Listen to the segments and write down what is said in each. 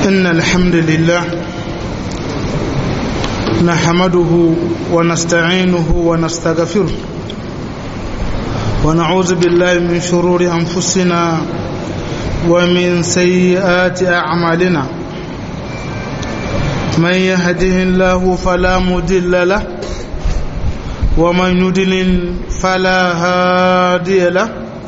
إن الحمد لله نحمده ونستعينه ونستغفره ونعوذ بالله من شرور أنفسنا ومن سيئات أعمالنا من يهده الله فلا مضل له ومن يضلل فلا هادي له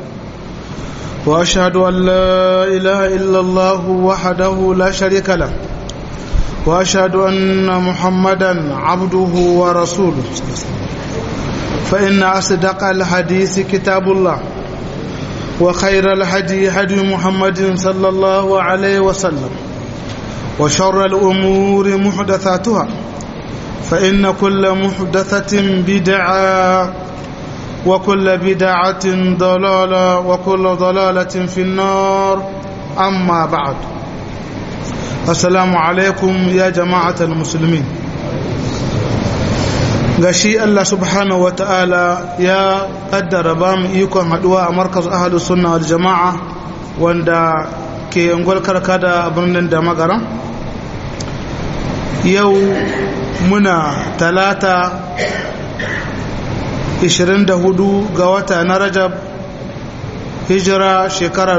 واشهد ان لا اله الا الله وحده لا شريك له واشهد ان محمدا عبده ورسوله فان اصدق الحديث كتاب الله وخير الهدي هدي محمد صلى الله عليه وسلم وشر الامور محدثاتها فان كل محدثه بدعه وكل بدعة ضلالة وكل ضلالة في النار أما بعد السلام عليكم يا جماعة المسلمين gashi Allah subhanahu wa ta'ala ya kaddara ba mu ikon haduwa a markaz ahalus sunna wal jama'a wanda ke ungwal karkada a birnin da magaran yau muna talata 24 ga wata na rajab hijira shekara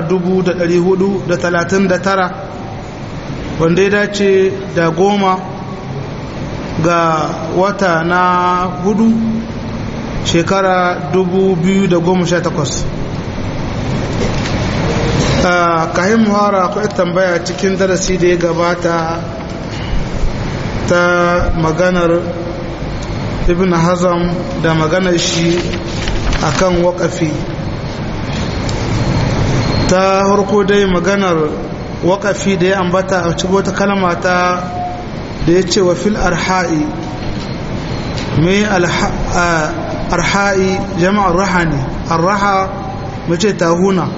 439 wanda ya dace da goma ga wata na hudu shekara 2018 a kayan muhara akwai tambaya cikin darasi da ya gabata ta maganar ibn hazam da maganar shi akan waƙafi ta harko dai maganar waƙafi da ya ambata a cikin wata kalma ta da ya ce wa fil arha'i mai arha'i jama'ar raha ne arraha mace tahuna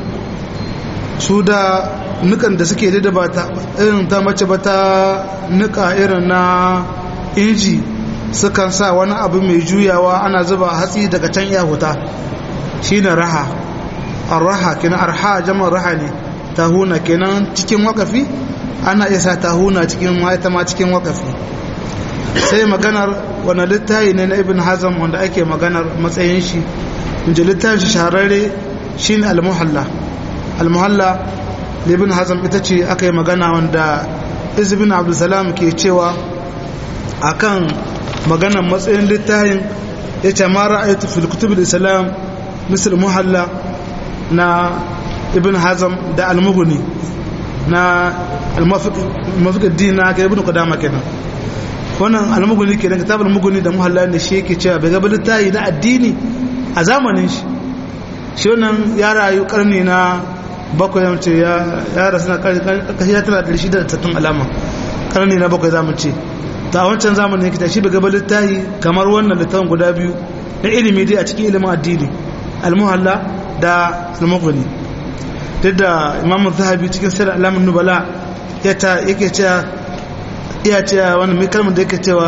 su da nukan da suke da ba ta irin ta mace ba ta nuka irin na inji sukan sa wani abu mai juyawa ana zuba hatsi daga can iya huta shi ne raha arraha kenan arha jama'ar raha ne tahuna kenan cikin wakafi ana iya sa tahuna cikin ita ma cikin wakafi sai maganar wani littafi ne na ibn hazam wanda ake maganar matsayin shi inji littafin shi shahararre shi ne almuhalla almuhalla da ibn hazam ita ce aka yi magana wanda izbin abdulsalam ke cewa akan maganan matsayin littafin ya ce ma ra'ayatu fil kutub islam misal muhalla na ibn hazam da al-mughni na al-mafiq dina ga ibn qudama kenan wannan al-mughni kenan kitab al-mughni da muhalla ne shi yake cewa bai ga littafi na addini a zamanin shi shi wannan ya rayu karni na bakwai ya ce ya rasu na kashi ya tana da shi da tattun alama karni na bakwai zamu ce ta wancan zamanin yake tashi bai gaba littafi kamar wannan littafin guda biyu na ilimi dai a cikin ilimin addini almuhalla da almughni duk da imam zahabi cikin sirr alamun nubala ya ta yake cewa iya cewa wannan mai kalmar da yake cewa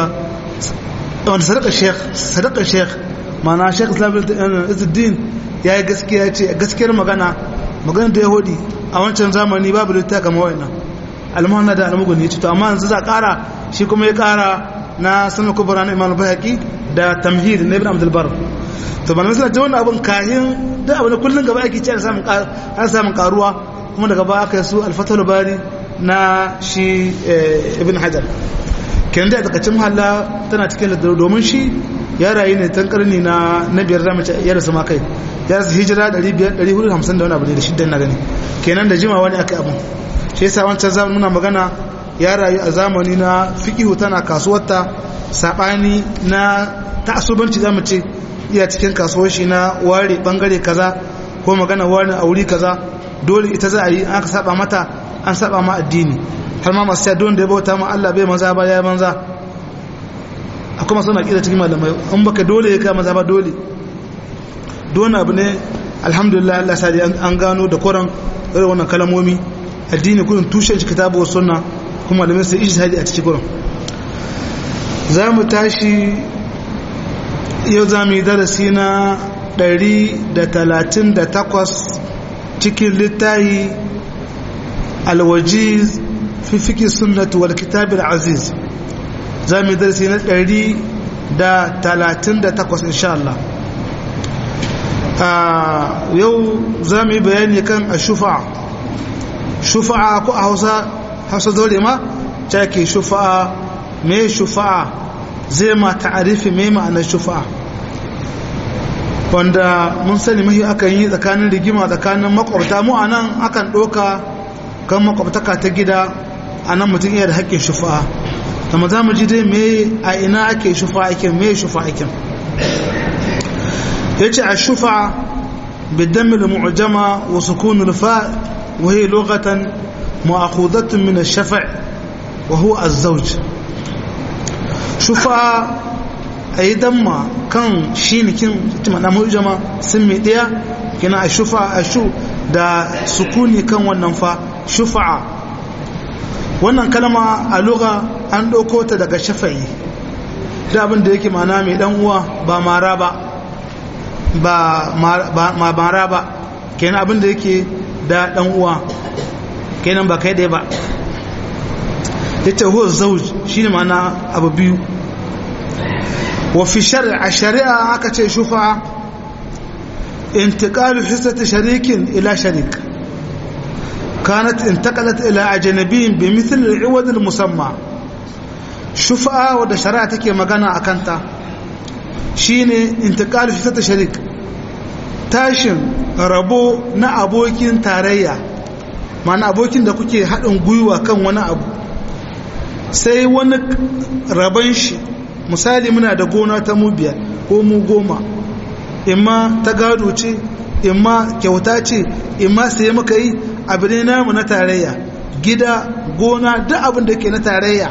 wanda sadaka sheikh sadaka sheikh ma'ana sheikh islam izzuddin ya yi gaskiya ce gaskiyar magana magana da yahudi a wancan zamani babu littafi kamar wannan almuhanna da almughni to amma yanzu za kara shi kuma ya kara na sanar kubra na imam bayhaqi da tamhid na ibn abdul bar to ban misala wannan abun kahin da abun kullun gaba ake cewa samun an samun karuwa kuma daga ba aka su al-fathul bari na shi ibn hajar kenan da takacin halla tana cikin ladar domin shi ya rayu ne tan karni na na biyar zamu ce ya rasu ma kai ya rasu hijira 450 da wani abu ne da shiddan na gani kenan da jimawa ne aka abun shi yasa wancan zamanin muna magana ya rayu a zamani na fikihu tana kasuwarta sabani na ta'assubanci zamu ce iya cikin kasuwar shi na ware bangare kaza ko magana wani a wuri kaza dole ita za a yi aka saba mata an saba ma addini har ma masu don da ya bauta ma Allah bai maza ba ya manza akwai masu na kira cikin malamai an baka dole ya kai maza ba dole don abu ne alhamdulillah Allah sa an gano da koran irin wannan kalamomi addini kurin tushen shi kitabu wa sunna kuma da sai ijtihadi a cikin kurin za mu tashi yau za mu yi darasi na 138 cikin littahi alwajiz fi fiqh sunnah wal kitab al aziz zamu darasi na 138 insha Allah yau zamu yi bayani kan ashufa shufa'a ko a Hausa Hausa dole ma take shufa'a me shufa'a zai ma ta'arifi me ma'anar shufa'a wanda mun sani mahi akan yi tsakanin rigima tsakanin makwabta mu a nan akan ɗoka kan makwabtaka ta gida a nan mutum iya da haƙƙin shufa'a amma za mu ji dai me a ina ake shufa'a aikin me shufa'a aikin ya ce a shufa'a bidammil mu'jama wa sukunul fa wa hiya lughatan mu'akhudatun min ash-shaf' wa huwa az-zawj shufa'a a yi damma kan shi nikin mana mujama sun mai ɗaya kina a shufa a shu da sukuni kan wannan fa shufa'a wannan kalma a lugha an ɗauko ta daga shafa'i da abin da yake mana mai ɗan uwa ba mara ba ba mara ba kenan abin da yake da ɗan uwa kenan ba kai ɗaya ba ya ce huwa zauj shi ne mana abu biyu وفي الشرع الشريعة أكتش شفعة انتقال حصة شريك إلى شريك كانت انتقلت إلى أجنبي بمثل العوض المسمى شفعة وده شريعتك مغانا أكانتا شيني انتقال حصة شريك tashin rabo na abokin tarayya mana abokin da kuke haɗin gwiwa kan wani abu sai wani rabon shi misali muna da gona ta mu biyar ko mu goma imma ta gado ce imma kyauta ce imma sai muka yi abu ne namu na tarayya gida gona duk abin da ke na tarayya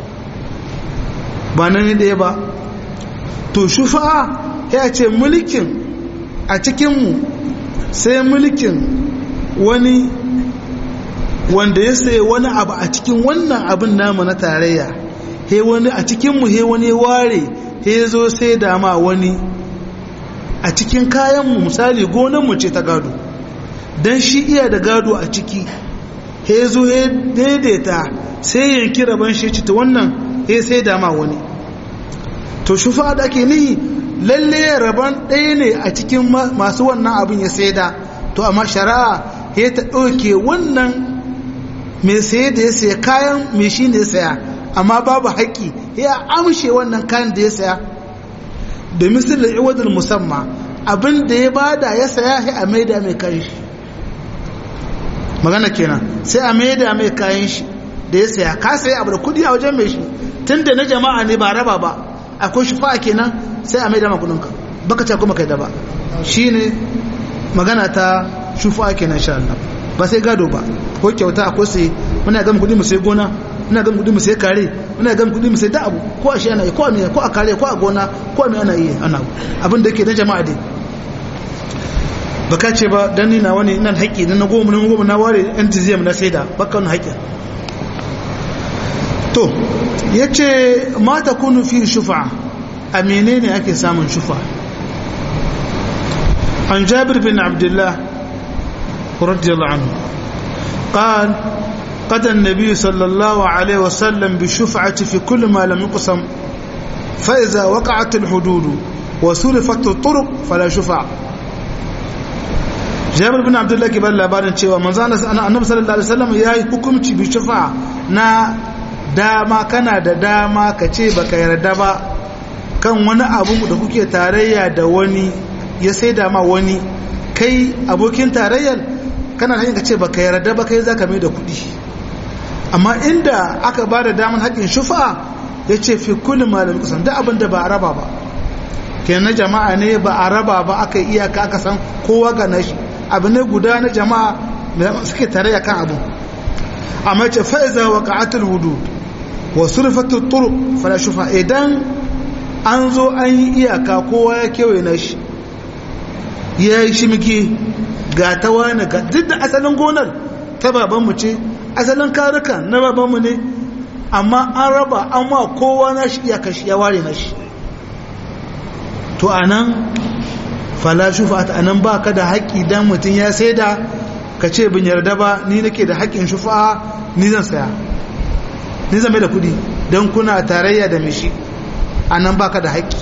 ba na ne ɗaya ba to shufa'a ya ce mulkin a cikinmu sai mulkin wani wanda ya sai wani abu a cikin wannan abin namu na tarayya he wani a cikinmu he wani ware he zo sai dama wani a cikin kayanmu misali gonanmu ce ta gado don shi iya da gado a ciki he zo he daidaita sai yanki rabon shi ci ta wannan he sai dama wani to shufa da ake nihi lalle rabon ɗaya ne a cikin masu wannan abin ya saida to amma shari'a he ta ɗauke wannan mai saye da ya saya kayan mai shi ne ya saya amma babu haƙƙi ya amshe wannan kayan da ya saya da misalin iwadul musamman abin da ya bada ya saya sai a maida mai kayan shi magana kenan sai a maida mai kayan shi da ya saya ka saya abu da kudi a wajen mai shi tun da na jama'a ne ba raba ba akwai shufa kenan sai a maida makudinka baka ce kuma kai da ba shine magana ta shufa kenan sha Allah ba sai gado ba ko kyauta akwai sai muna gama kudi mu sai gona muna gama kudi mu sai kare muna gama kudi mu sai da abu ko a shi ana yi ko a miya ko a kare ko a gona ko a miya ana yi ana abin da yake na jama'a dai baka ce ba dan ni na wani ina haƙƙi na goma na goma na ware entiziyam na saida baka wani haƙƙi to yace ma takunu fi shufa a menene ake samun shufa an jabir bin abdullah radiyallahu anhu قال قد النبي صلى الله عليه وسلم بالشفعة في كل ما لم يقسم فإذا وقعت الحدود وصرفت الطرق فلا شفع jabir bin abdullahi ke bada labarin cewa manzo annabi sallallahu alaihi wasallam yayi hukunci bi shufa na dama kana da dama ka ce baka yarda ba kan wani abu da kuke tarayya da wani ya sai da ma wani kai abokin tarayyar kana da ka ce baka yarda ba kai zaka mai da kuɗi amma inda aka ba da daman haƙƙin shufa ya ce fi kulli malamin kusan da abin da ba a raba ba kenan na jama'a ne ba a raba ba aka iyaka aka san kowa ga nashi abu ne guda na jama'a suke tare ya kan abu amma ce fa'iza wa ka'atul hudu wa surfatul turuq fala shufa idan an zo an yi iyaka kowa ya kewaye na shi ya yi shimiki ga ta wani ga duk da asalin gonar ta babanmu ce asalin karuka na babanmu ne amma an raba an ma kowa na shi iyaka shi ya ware na shi to anan fala shufa a nan ba ka da haƙƙi don mutum ya sai da ka ce bin yarda ba ni nake da haƙƙin shufa ni zan saya ni zame da kudi don kuna tarayya da mishi a nan baka da haƙƙi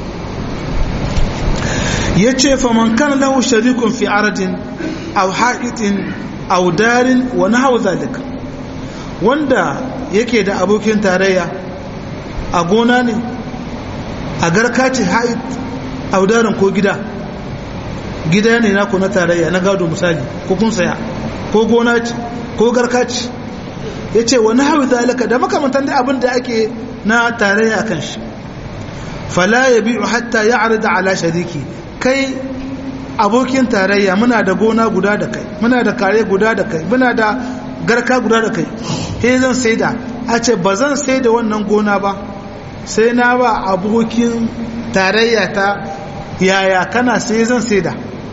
ya ce faman kan lahu sharikun fi aradin aw ha'itin aw darin wa nahwa zalika wanda yake da abokin tarayya a gona ne a garka ce ha'it aw darin ko gida gida ne naku na tarayya na gado misali ko kun saya ko gona ce ko garka ce ya ce wani hau zalika da makamantan da abin da ake na tarayya kan shi fala ya biyu hatta ya arda ala shariki kai abokin tarayya muna da gona guda da kai muna da kare guda da kai muna da garka guda da kai he zan saida a ce ba zan saida wannan gona ba sai na ba abokin tarayya ta yaya kana sai zan saida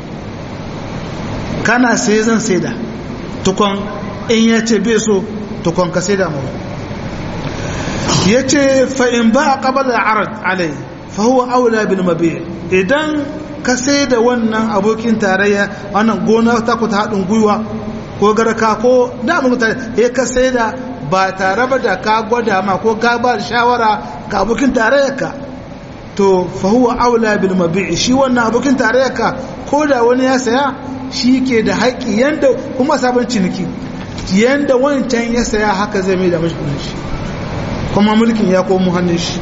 kana sai zan saida tukon in ya ce bai so tukon ka saida mu ya ce fa'in ba a ƙabalar arad alai fahuwa aula bin mabi idan ka saida wannan abokin tarayya wannan gona ta ku ta haɗin gwiwa ko garka ko damun tare ya ka saida ba tare ba da ka gwada ma ko ka ba shawara ka abokin tarayyarka to fahuwa aula bil mabi'i shi wannan abokin tarayyarka ko da wani ya saya shi ke da haƙƙi yanda kuma sabon ciniki yanda wancan ya saya haka zai mai da mashi kudin shi kuma mulkin ya komo hannun shi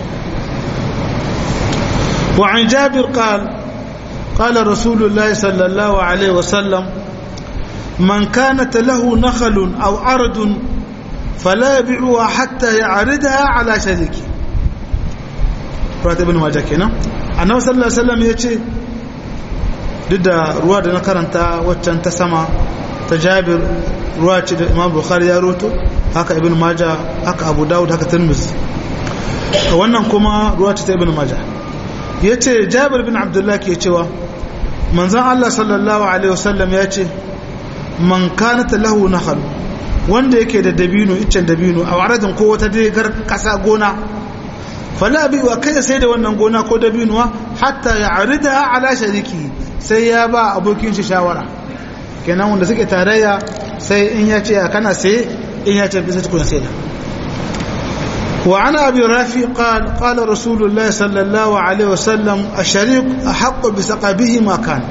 wa an jabir qal qala rasulullahi sallallahu alaihi wasallam man kanat lahu nakhlun aw ardun fala yabi'uha hatta ya'ridaha ala shariki Fata ibn Majah kenan annabi sallallahu alaihi wasallam yace duk da ruwa da na karanta waccan ta sama ta Jabir ruwa ce da Imam Bukhari ya roto haka ibn Majah haka Abu Dawud haka Tirmidhi wannan kuma ruwa ce ta ibn Majah yace Jabir bin Abdullah ke cewa manzon Allah sallallahu alaihi wasallam yace man kanat lahu nakhal wanda yake da dabino iccen dabino a waradin ko wata degar kasa gona fala bi wa kai sai da wannan gona ko dabinuwa hatta ya arida ala shariki sai ya ba abokin shi shawara kenan wanda suke tarayya sai in ya ce kana sai in ya ce bisa tukuna sai da wa ana abi rafi qal qala rasulullah sallallahu alaihi wasallam ash-shariq ahqqu bi saqabihi ma kan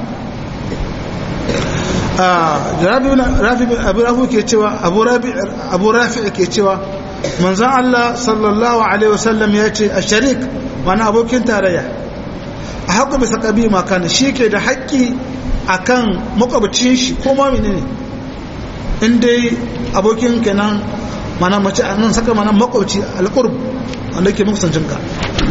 rafi abu rafi ke cewa abu rafi abu rafi ke cewa manzan Allah sallallahu Alaihi wasallam ya ce a sharik mana abokin tarayya a haƙo bisa ƙabi makana shi ke da haƙƙi a kan makwabcin shi ko ma mini ne in dai abokin kenan mana mace a nan saka mana makwabci alƙurb wanda ke makusancin ka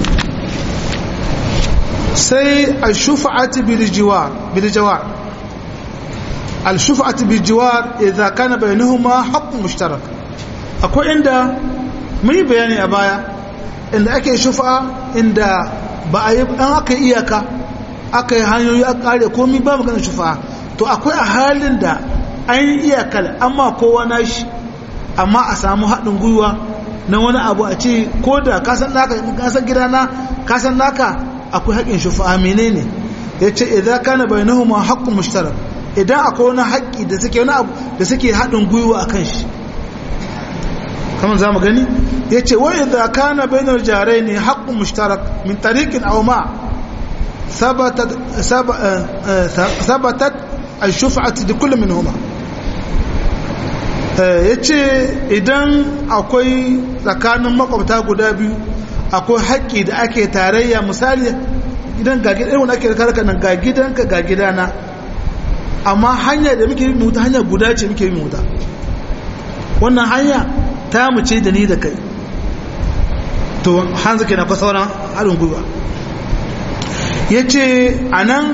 sai a shufa'ati bilijawar al-shufa'ati bilijawar idza kana bainahuma haqqun mushtarak akwai inda mun yi bayani a baya inda ake shufa inda ba a yi an aka iyaka aka yi hanyoyi a kare komi ba maganin shufa to akwai a halin da an yi iyakar amma kowa na shi amma a samu haɗin gwiwa na wani abu a ce ko da kasan naka kasan gidana kasan naka akwai haƙin shufa menene ya ce idan kana bainahuma haƙƙun mushtarak idan akwai wani haƙƙi da suke wani abu da suke haɗin gwiwa a kan shi kamar za mu gani ya ce wa idha kana bainar jarai ne haƙƙun mushtarak min tariqin aw ma sabatat al-shuf'atu da kullu minhuma yace idan akwai tsakanin makwabta guda biyu akwai haƙƙi da ake tarayya misali idan ga gidan wanda ake karka nan ga gidanka ga gidana amma hanya da muke yi wuta hanya guda ce muke yi wuta wannan hanya ta mu ce da ni da kai to hanzu ke na kwa sauran haɗin gwiwa ya ce a nan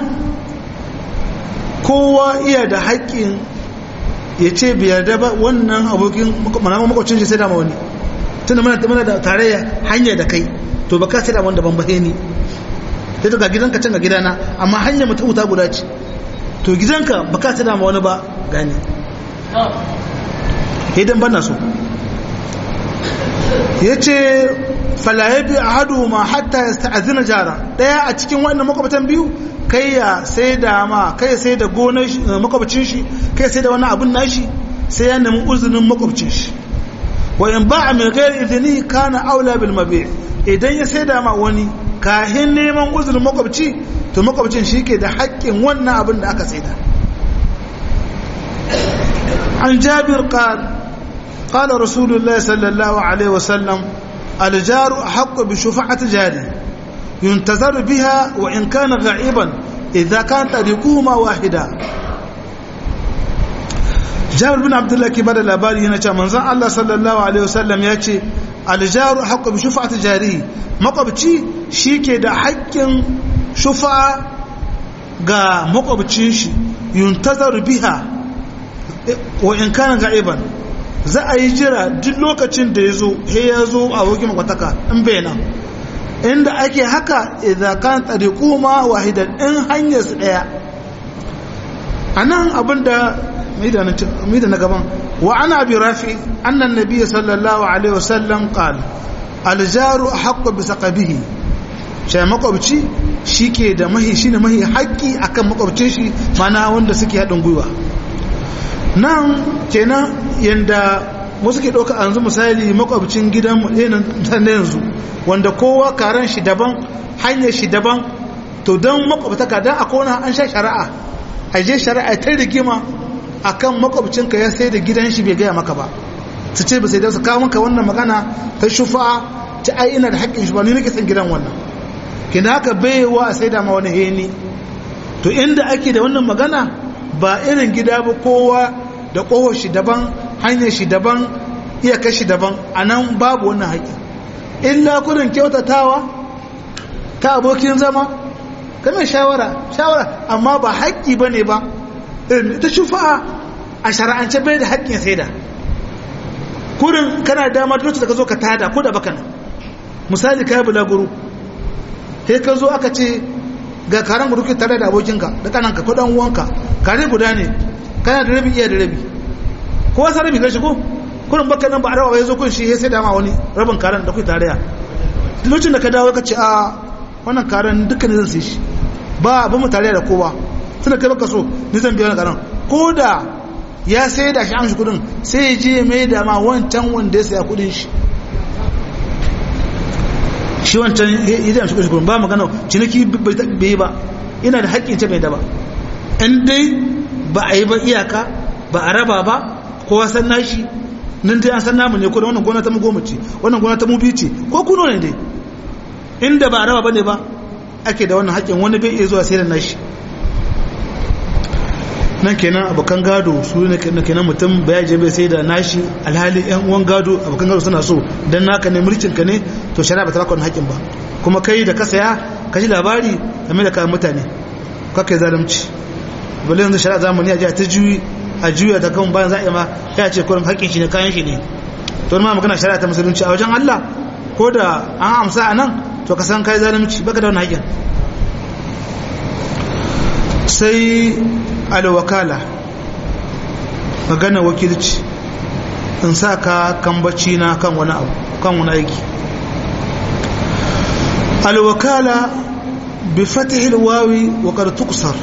kowa iya da haƙƙin ya ce biyar da ba wannan abokin manama makwacin shi sai da wani tunda mana da tarayya hanya da kai to ba ka sai da wanda ban bahe ni sai to ga gidanka can ga gidana amma hanya mutum wuta guda ce to gidanka ba ka sai da wani ba gani idan ban na so ya ce falayabi a hadu ma hatta ya sta'azina jara daya a cikin wannan makwabtan biyu kai ya sai da ma kai ya sai da gonar makwabcin shi kai ya sai da wani abun nashi sai ya nemi uzunin makwabcin shi wa in ba'a min ghairi idni kana aula bil mabi' idan ya saida ma wani kahin neman uzurin makwabci to makwabcin shi ke da haƙƙin wannan abin da aka saida an jabir qal qala rasulullahi sallallahu alaihi wasallam aljaru haqqu bi shufa'ati jari yuntazaru biha wa in kana gha'iban idza kan tariquhuma wahida jabir bin abdullah ke bada labari yana cewa manzon Allah sallallahu alaihi wasallam ya ce aljaru haqqu bi shufa'ati jari makwabci shike da haƙƙin shufa ga makwabcin shi yuntazaru biha wa in kana ga'iban za a yi jira duk lokacin da ya zo he ya zo a wokin makwataka in bai nan inda ake haka idan kan tsariku ma wahidan in hanyar su ɗaya a nan abinda mai da na gaban wa ana bi rafi annan nabi sallallahu alaihi wasallam qala aljaru haqqu bi saqabihi shi makwabci shike da mahi shine mahi haƙƙi akan makwabcin shi mana wanda suke haɗin gwiwa nan kenan yanda wasu ke ɗauka yanzu misali makwabcin gidan na yanzu wanda kowa karen shi daban hanyar shi daban to don makwabtaka don a kona an sha shari'a a je shari'a ta rigima akan makwabcinka ya sai da gidan shi bai gaya maka ba su ce ba sai da su kawo maka wannan magana ta shufa ta ai ina da haƙƙin shi ba ni nake san gidan wannan kina haka baiwa a sai da ma wani heni to inda ake da wannan magana ba irin gida ba kowa da ƙofar shi daban hanyar shi daban iyakar shi daban a nan babu wannan haƙƙi illa kudin kyautatawa ta abokin zama game shawara shawara amma ba haƙƙi ba ne ba irin ta shufa'a a shara'ance bai da haƙƙin sai da kurin kana damar lokacin da ka zo ka tada ko da baka nan misali ka yi bulaguru sai ka zo aka ce ga karen gudu ke tare da abokinka da kananka ko dan uwanka kare guda ne kana da rabi iya da rabi ko wasa rabi gashi ko kurin baka nan ba a rawa ya zo kun shi ya sai dama wani rabin karen da kuke tare lokacin da ka dawo ka ce a wannan karen dukkan zan sai shi ba ba mu tare da kowa tunda kai baka so ni zan biya wannan karen ko da ya sai da shi an shi kudin sai ya je mai da ma wancan wanda ya saya kudin shi shi wancan idan shi kudin ba magana ciniki bai yi ba ina da haƙƙin ce mai da ba in dai ba a yi ba iyaka ba a raba ba kowa san nashi nan dai an san namu ne ko da wannan gona ta mu goma ce wannan gona ta mu biyu ce ko kuno ne dai inda ba a raba bane ba ake da wannan haƙƙin wani bai iya zuwa sai da nashi nan kenan abokan gado su ne kenan mutum bai je bai sai da nashi alhali yan uwan gado abokan gado suna so dan naka ne mulkin ka ne to shari'a ba ta baka wannan haƙƙin ba kuma kai da ka saya ka ji labari game da kayan mutane ka kai zalunci balle yanzu shari'a zamani a ji ta juyi a juya ta kan bayan za'a ma ya ce kurin haƙƙin shi ne kayan shi ne to ma magana shari'a ta musulunci a wajen Allah ko da an amsa a nan to ka san kai zalunci baka da wannan haƙƙin sai alwakala magana wakilci in sa ka kambaci na kan wani abu kan wani aiki alwakala bi fatihil wawi wa qad tuksar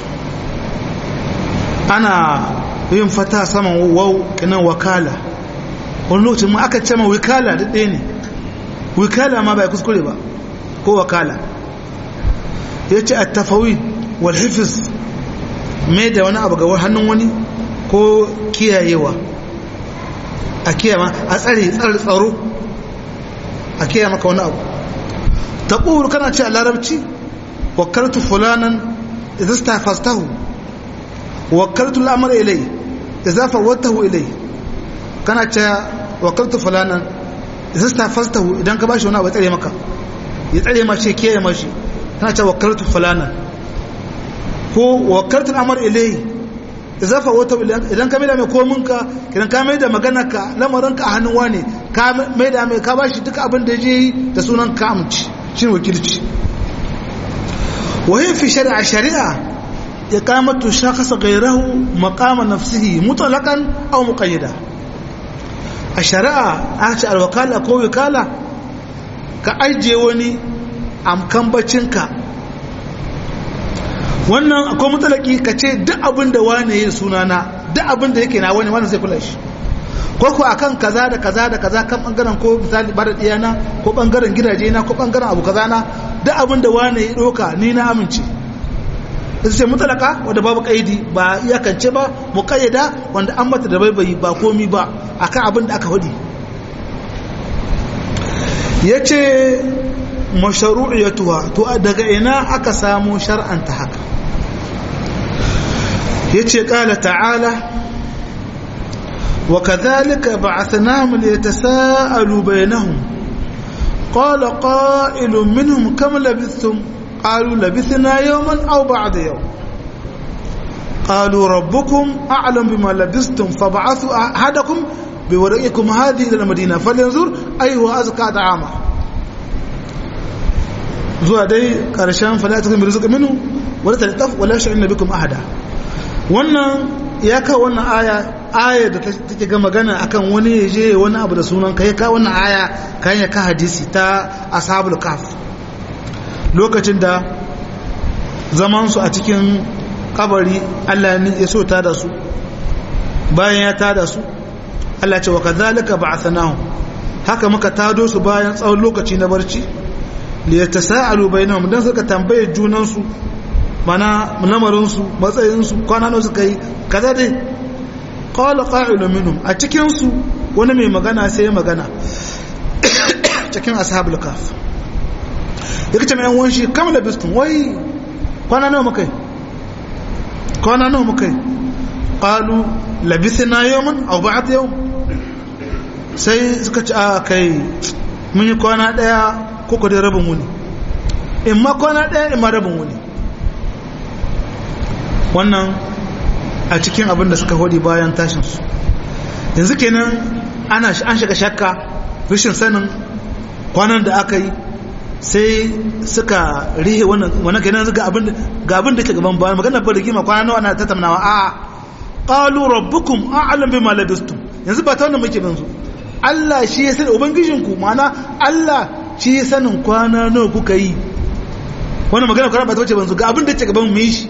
ana yin fata saman waw kinan wakala wani lokacin ma aka ce ma wikala da ɗaya ne wikala ma bai kuskure ba ko wakala ya ce a tafawid wal hifiz mai da wani abu ga hannun wani ko kiyayewa a kiyama a tsare tsare tsaro a kiyaye maka wani abu ta ƙuru kana ce a larabci wakartu fulanan idan ta fastahu wakartu al'amara ilai idan fawatahu ilai kana ce wakartu fulanan idan ta fastahu idan ka bashi wani abu ya tsare maka ya tsare ma shi kiyaye mashi kana ce wakartu fulanan ko wakartun amar ilai zafa wata idan ka maida mai kominka idan ka maida magana ka lamarinka a hannun wane ka maida mai ka bashi duka abin da je da sunan ka amci shi wakilci wahin fi shari'a shari'a ya kamatu shakasa gairahu makama nafsihi mutalakan au muqayyada a shari'a a ce alwakala ko wikala ka ajiye wani amkan bacinka wannan akwai matsalaki ka ce duk abin da wane yi sunana duk abin da yake na wani wani zai kula shi ko ko akan kaza da kaza da kaza kan bangaren ko misali bar diyana ko bangaren gidaje na ko bangaren abu kaza na duk abin da wani ya doka ni na amince ita ce mutalaka wanda babu kaidi ba iyakance ba muqayyada wanda an mata da baibayi ba komi ba akan abin da aka hudi yace mashru'iyatuha to daga ina aka samu shar'anta haka yace qala ta'ala وكذلك بعثناهم ليتساءلوا بينهم قال قائل منهم كم لبثتم قالوا لبثنا يوما أو بعد يوم قالوا ربكم أعلم بما لبثتم فبعثوا أحدكم بورقكم هذه إلى المدينة فلينظر أيها أزكى طعاما zuwa dai ƙarshen falatakun bi rizqi minhu wala taltaf wala sha'inna bikum ahada wannan ya kawo wannan aya aya da take ga magana akan wani ya je wani abu da sunan kai ka wannan aya kan ya ka hadisi ta ashabul kaf lokacin da zaman su a cikin kabari Allah ne ya so ta da su bayan ya ta da su Allah ce wa kadhalika ba'athnahu haka muka tado su bayan tsawon lokaci na barci li yatasaalu bainahum dan suka tambaye junan su mana lamarin su matsayin su kwana nawa suka yi kaza dai qala qa'ilun minhum a cikin su wani mai magana sai ya magana cikin ashabul kaf yake ce mai yan wanshi kam labistun wai kwana nawa muka yi kwana nawa muka yi qalu labithna yawman aw ba'd yawm sai suka ci a kai mun yi kwana daya ko ko dai rabin wuni in ma kwana daya in ma rabin wuni wannan a cikin abin da suka hodi bayan tashinsu yanzu kenan ana an shiga shakka rashin sanin kwanan da aka yi sai suka rihe wannan wannan kenan ga abin ga abin da ke gaban bayan magana ba rigima kwana nawa na tattaunawa a qalu rabbukum a'lam bima labistum yanzu ba ta wannan muke banzu Allah shi ya sani ubangijinku ma'ana Allah shi ya sanin kwana nawa kuka yi wannan magana kwana ba ta wuce banzu ga abin da ke gaban mu yi shi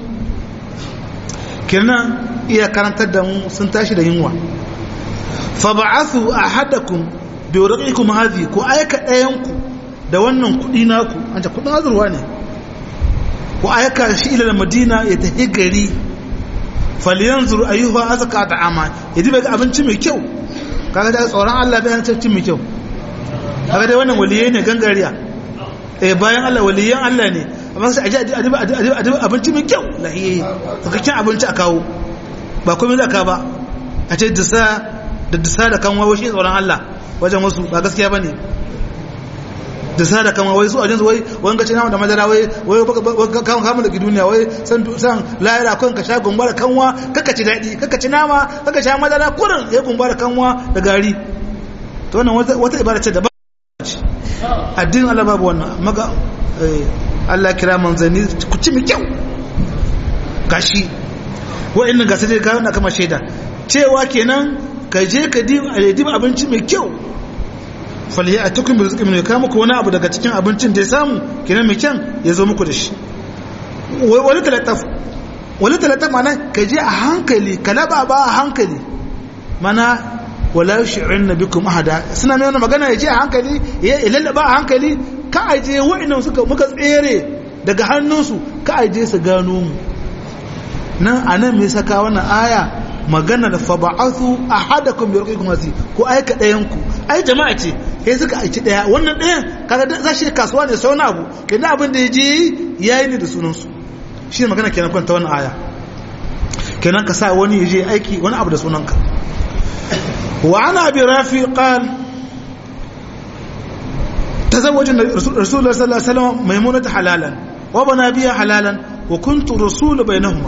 kenan iya karantar da mu sun tashi da yunwa fa ba'athu ahadakum bi warqikum hadhi ku aika dayanku da wannan kudi naku an ta kudin azurwa ne ku aika shi ila madina ya tafi gari falyanzur ayyuha azka ta'ama yadi bai abinci mai kyau kaga da tsoron Allah bai an cin mai kyau kaga dai wannan waliyai ne gangariya eh bayan Allah waliyan Allah ne amma sai aje adiba abinci mai kyau lahiye sakakken abinci a kawo ba komai da ka ba a ce disa da disa da kan wawo shi tsoron Allah wajen wasu ba gaskiya bane disa da kan wawo su a jinsu wai wani gaci nama da madara wai wai kan kama da duniya wai san san layara kan ka sha gumba da kanwa kaka ci daɗi kaka ci nama kaka sha madara kurin ya gumba da kanwa da gari to wannan wata ibada ce da ba addinin Allah babu wannan maka Allah kira manzanni ku ci mai kyau gashi wa'annan gasa dai kawo na kama shaida cewa kenan ka je ka diba abinci mai kyau faliya a tukun bai zuƙi mai kama wani abu daga cikin abincin da ya samu kenan mai kyan ya zo muku da shi wani talataf wani talataf mana ka je a hankali ka laba ba a hankali mana wala shi'in na bikum ahada suna mai wani magana ya je a hankali ya lallaba a hankali ka aje wa'annan suka muka tsere daga hannunsu ka aje su gano mu nan a nan mai saka wannan aya magana da fa ba'athu ahadakum bi ruqikum wasi ko aika dayan ku ai jama'a ce sai suka aiki daya wannan dayan kaga za shi kasuwa ne sau na abu kenan abin da yaje yayi ne da sunan su shi magana kenan kwanta wannan aya kenan ka sa wani yaje aiki wani abu da sunan ka wa ana abi rafi qala تزوج رسول الله صلى الله عليه وسلم ميمونة حلالا وبنى بها حلالا وكنت رسول بينهما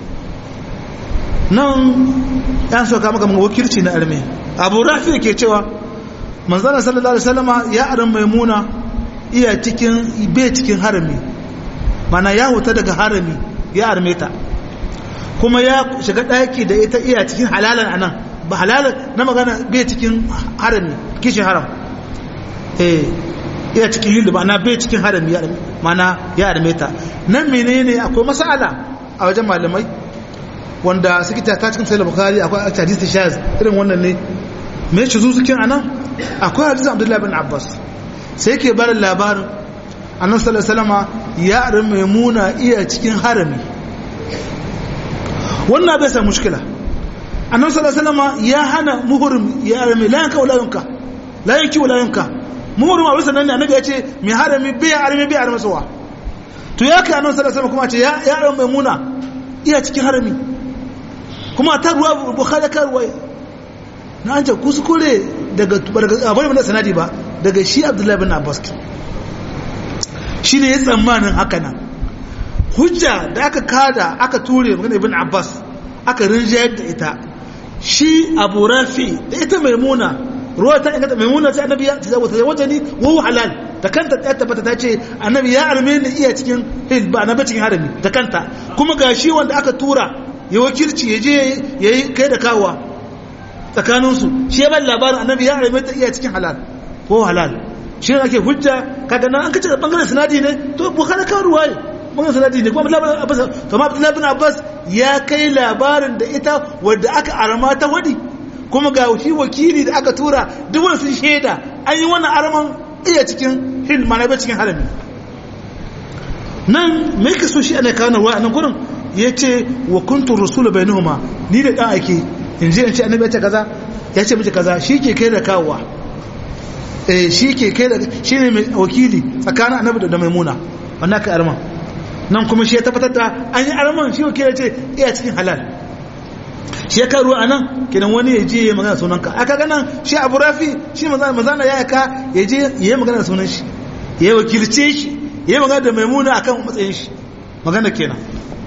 nan yan so kama kamar wakilci na arme abu rafi ke cewa manzana sallallahu alaihi wasallama ya aran maimuna iya cikin bai cikin harami mana ya huta daga harami ya arme ta kuma ya shiga daki da ita iya cikin halalan anan ba halalan na magana bai cikin harami kishin haram eh iya cikin hillu ma'ana bai cikin harami ya mana ya arme ta nan menene akwai masala a wajen malamai wanda suke ta cikin sahih bukhari akwai hadisi shaz irin wannan ne me shi zu suke anan akwai hadisin abdullahi bin abbas sai ke bada labarin annabi sallallahu alaihi wasallam ya arin maimuna iya cikin harami wannan bai sa mushkila annabi sallallahu alaihi wasallam ya hana muhrim ya arami la yanka wala yanka la yanki wala yanka muhrim a bisa nan ne annabi ya ce mai harami bai arami bai arami sawa to ya kai annabi sallallahu alaihi wasallam kuma ce ya ya arami maimuna iya cikin harami kuma ta ruwa bukhari ka ruwa na an ce kuskure daga daga abin da sanadi ba daga shi abdullahi bin abbas shi ne ya tsammanin haka nan hujja da aka kada aka ture magana ibn abbas aka rinjayar da ita shi abu rafi da ita maimuna ruwa ta ingata maimuna ta annabi ya ta zaba wajeni wa halal da kanta ta tabbata ta ce annabi ya alme ni iya cikin hil ba na cikin harami da kanta kuma ga shi wanda aka tura ya wakilci ya je ya yi kai da kawa tsakaninsu shi ya ban labarin annabi ya alme ta iya cikin halal ko halal shi ne ake hujja kaga nan an kace bangaren sanadi ne to bukhari ka ruwaye bangaren sanadi ne kuma abdullahi abbas kuma abdullahi bin abbas ya kai labarin da ita wadda aka arama ta wadi kuma ga shi wakili da aka tura duk wani sun shaida an yi wannan araman iya cikin hil mana bai cikin harami nan me ka so shi ana kawo ruwa a nan gurin ya ce wa kuntu rasulu bainahuma ni da dan ake in je in ce annabi ya ce kaza ya ce miki kaza shi ke kai da kawowa eh shi ke kai da shi ne mai wakili tsakanin annabi da maimuna wannan ka arman nan kuma shi ya tabbatar da an yi arman shi wakili ce iya cikin halal shi ya karu a nan kidan wani ya je ya magana sunan ka aka ganan shi abu rafi shi mazana ya yaka ya je ya yi magana sunan shi ya wakilce shi ya yi magana da maimuna akan matsayin shi magana kenan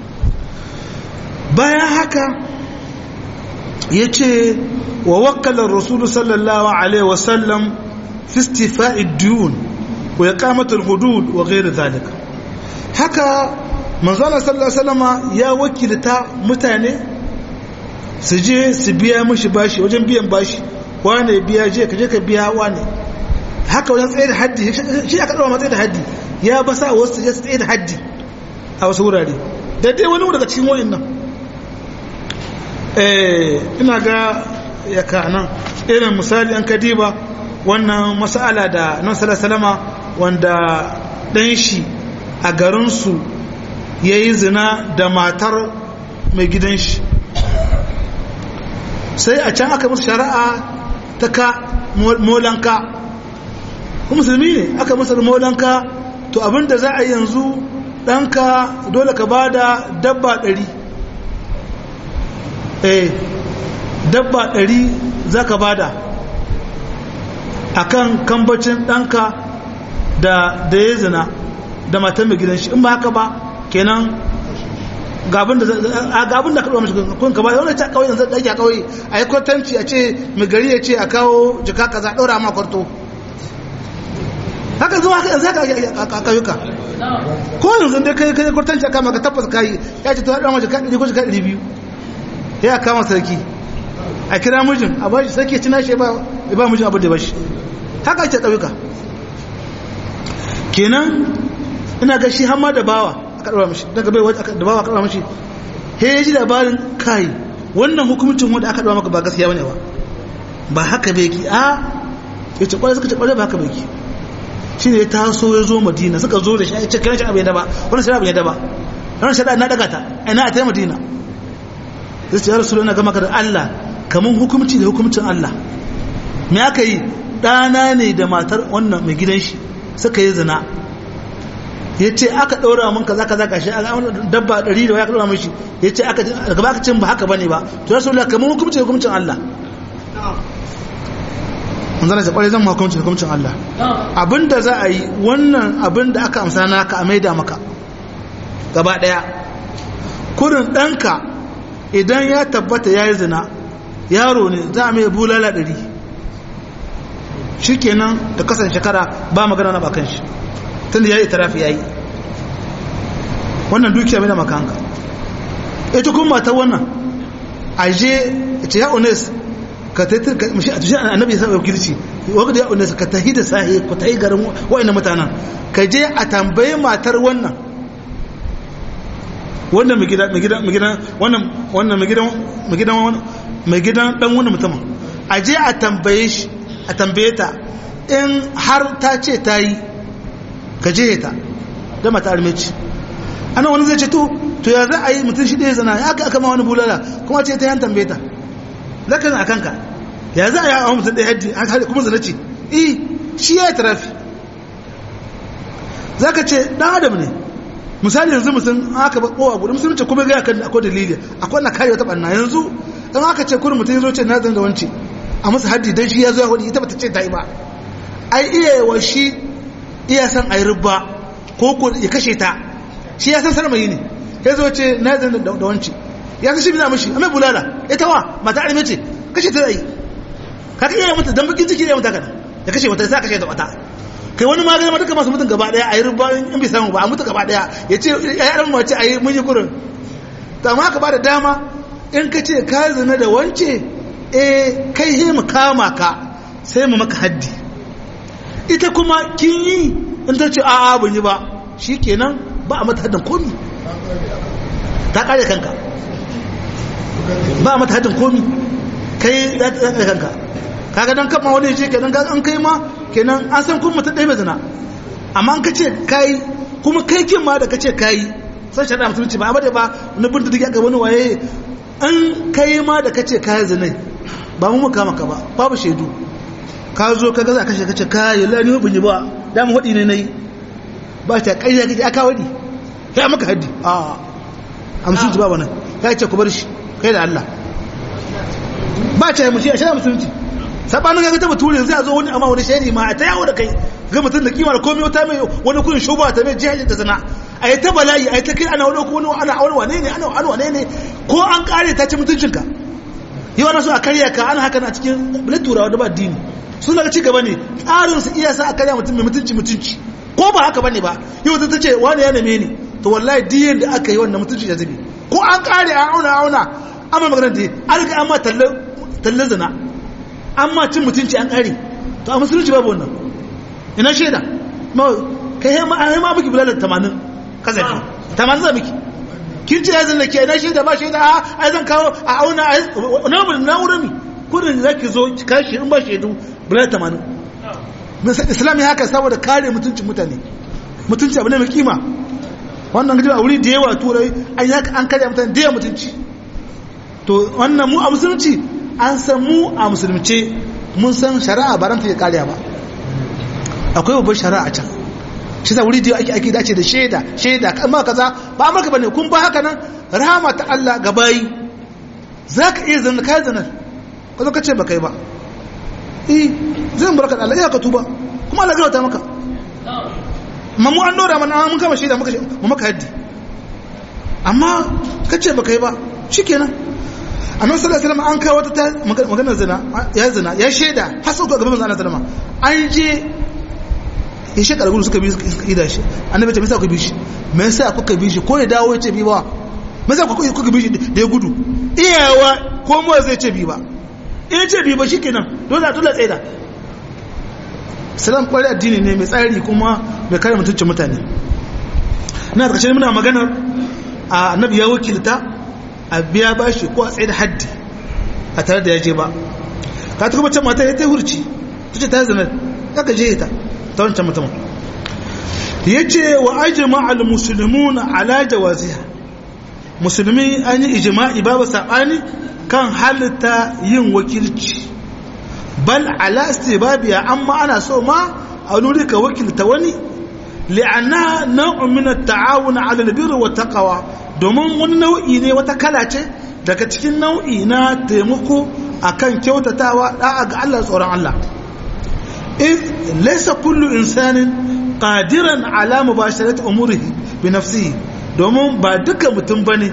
bayan haka ya ce wa wakalar rasulu sallallahu alaihi wasallam في استيفاء الديون وإقامة الحدود وغير ذلك haka manzana sallallahu alaihi wasallam ya wakilta mutane su je su biya mishi bashi wajen biyan bashi wane biya je ka je ka biya wane haka wajen tsaye da haddi shi aka dawo matsayi da haddi ya ba sa wasu je su tsaye da haddi a wasu wurare da dai wani daga cikin wayan nan eh ina ga ya ka nan irin misali an kadiba wannan masala da nan salama wanda ɗan shi a garinsu ya yi zina da matar mai gidan shi sai a can aka musu shari'a ta ka molanka musulmi ne aka musu molanka to abinda za a yanzu ɗanka dole ka ba da dabba ɗari eh dabba ɗari za ka ba da akan kambacin ɗanka da da ya zina da matan mai gidan shi in ba haka ba kenan gabin da gabin da kaɗuwa mashi kun ka ba wani ta kawai yanzu ɗaki a kawai a yi kwatanci a ce mai gari ya ce a kawo jika kaza ɗora ma kwarto haka zuwa haka yanzu haka a kayuka ko yanzu dai kai kai kwatanci a kama ka tabbas kayi ya ce ta ɗora ma jika ɗari ko jika ɗari biyu ya kama sarki a kira mijin a bashi sarki ci nashi ba ba mijin abu da bashi haka ake ɗauka kenan ina ga shi hamma da bawa aka ɗaura mashi daga bai da bawa aka ɗaura mashi he ya ji labarin kai wannan hukumcin wanda aka ɗaura maka ba gaskiya bane ba ba haka bai ki a ya ce kwarai suka ce kwarai ba haka bai ki shi ne ya taso ya zo madina suka zo da shi ya ce kiran shi abin da ba wani shari'a abin da ba wani shari'a na daga ta ina a ta madina zai ce ya rasu na gama ka da allah kamar hukumci da hukumcin allah me aka yi ɗana ne da matar wannan mai gidan shi suka yi zina ya ce aka ɗaura mun kaza kaza kashi dabba ɗari da waya ka ɗaura mun shi ya ce aka daga baka cin ba haka bane ba to rasu da kamar hukumci da hukumcin Allah mun zana ce kwarai zan hukumci da hukumcin Allah abinda za a yi wannan abin da aka amsa na ka a maida maka gaba ɗaya kurin ɗanka idan ya tabbata ya yi zina yaro ne za a mai bulala ɗari shi kenan da kasan shekara ba magana na bakan shi tun da ya yi tarafi ya yi wannan dukiya mai da makanka ita kuma mata wannan a je ce ya unes ka ta yi mashi a tushe annabi sa wakilci wakil ya unes ka tahi da sahi ku tahi garin wa'annan mutanen ka je a tambayi matar wannan wannan mai gidan mai gidan wannan wannan mai gidan mai gidan mai gidan dan wannan mutumin a je a tambaye shi a tambaye ta in har ta ce ta yi ka je ta da mata armeci ana wani zai ce to to ya za a yi mutum shi ɗaya zana ya aka aka ma wani bulala kuma ce ta yan tambaye ta za ka a kanka ya za a yi a mutum ɗaya haddi an haɗe kuma zana ce eh shi ya yi tarafi za ka ce ɗan adam ne misali yanzu mutum aka ba kowa gudu musulunci kuma ga kan akwai dalili akwai na kare wata ɓanna yanzu in aka ce kurin mutum ya zo ce na zan da wance a masa haddi don shi ya zo ya hudu ita bata ce ta yi ba ai iya yawa shi iya san a yi rubba ko ko ya kashe ta shi ya san sarmayi ne ya zo ce na zan da wance ya san shi bina mishi amma bulala ita wa mata arme ce kashe ta zai ka ka iya mata dan bakin ciki ne mata kana ya kashe mata sai kashe ta wata kai wani magana ma duka masu mutum gaba daya a yi rubba in bai samu ba a mutu gaba daya ya ce ya yi mace a yi mun yi kurin to amma ka ba da dama in ka ce ka zina da wance eh kai he mu kama ka sai mu maka haddi ita kuma kin yi in ta ce a'a ban yi ba shikenan ba a mata haddin komi ta kare kanka ba a mata haddin komi kai za ta kare kanka kaga dan kama wani ce kenan an kai ma kenan an san kuma mutum ɗaya mai zina amma an ka ce kai kuma kai kin ma da ka ce kai san shari'a musulunci ba abada ba na bin da ga wani waye an kai ma da ka ce kai zinai ba mu muka maka ba babu shaidu ka zo ka ga za ka ce ka ce kai la ni bin yi ba da mu hudi ne nayi ba ta ƙarya kake aka wadi ya maka haddi a amsun ba wannan ya ce ku bar shi kai da Allah ba ta yi mushi a shari'a musulunci sabanin ga ta bature zai zo wani amma wani shari ma a ta yawo da kai ga mutum da kimar komai wata mai wani kurin shuba ta mai jihar da sana a yi ta bala'i a yi ta kai ana wani wani ana wani wane ne ana wani wane ne ko an kare ta ci mutuncinka yi wani so a karya ka ana haka na cikin bilit turawa da ba dini sun daga ci gaba ne tsarin su iya sa a karya mutum mai mutunci mutunci ko ba haka bane ba yau ta ce wani ya neme ni to wallahi diyan da aka yi wannan mutunci ya zube ko an kare an auna auna amma magana da an riga an ma tallan zina amma cin mutunci an kare to a musulunci babu wannan ina shaida ma kai ma ai ma miki bulalar 80 kazafi 80 za miki kin ce yanzu ke ina shaida ba shaida a ai zan kawo a auna na mun na wurin mi kudin zaki zo ki kashi in ba shaidu bulalar 80 islam ya haka saboda kare mutuncin mutane mutunci abu ne mai kima wannan gaji a wuri da yawa turai an yaka an kare mutane da yawa mutunci to wannan mu a musulunci an san mu a musulunce mun san shari'a ba ranta ya kariya ba akwai babbar shari'a can shi sa wuri da ake ake dace da shaida shaida amma kaza ba amurka bane kun ba haka nan rahama ta Allah ga bayi zaka iya zanna kai zanar ka zo ka ce ba kai ba eh zan barka da Allah ya ka tuba kuma Allah zai maka amma mu an dora mana mun kama shaida muka mu maka haddi amma ka ce ba kai ba shikenan annabi sallallahu alaihi wasallam an kawo wata maganar zina ya zina ya shaida har sau gaban manzo Allah sallama an je ya shekara gudu suka bi suka ida shi annabi ce me yasa ku bi shi me yasa kuka bi shi ko ya dawo ya ce bi ba me yasa kuka bi shi da ya gudu iyawa ko mu zai ce bi ba in ce bi ba shikenan dole a dole tsaida salam kwari addini ne mai tsari kuma mai kare mutuncin mutane na da kashe muna maganar annabi ya wakilta a biya ba shi ko a tsaye da haddi a tare da ya je ba ka ta kuma can mata ya ta hurci ta ce ta zanar ya ka je ta ta wancan mutum ya ce wa ajima al-musulmun ala jawaziha musulmi an yi ijima'i babu saɓani kan halitta yin wakilci bal ala istibabiya amma ana so ma a nuri ka wakilta wani li'anna nau'un min at-ta'awun 'ala al-birri wa taqwa domin wani nau'i ne wata kala ce daga cikin nau'i na taimako akan kyautatawa da'a ga Allah tsoron Allah in laysa kullu insanin qadiran ala mubasharati umurihi bi nafsihi domin ba duka mutum bane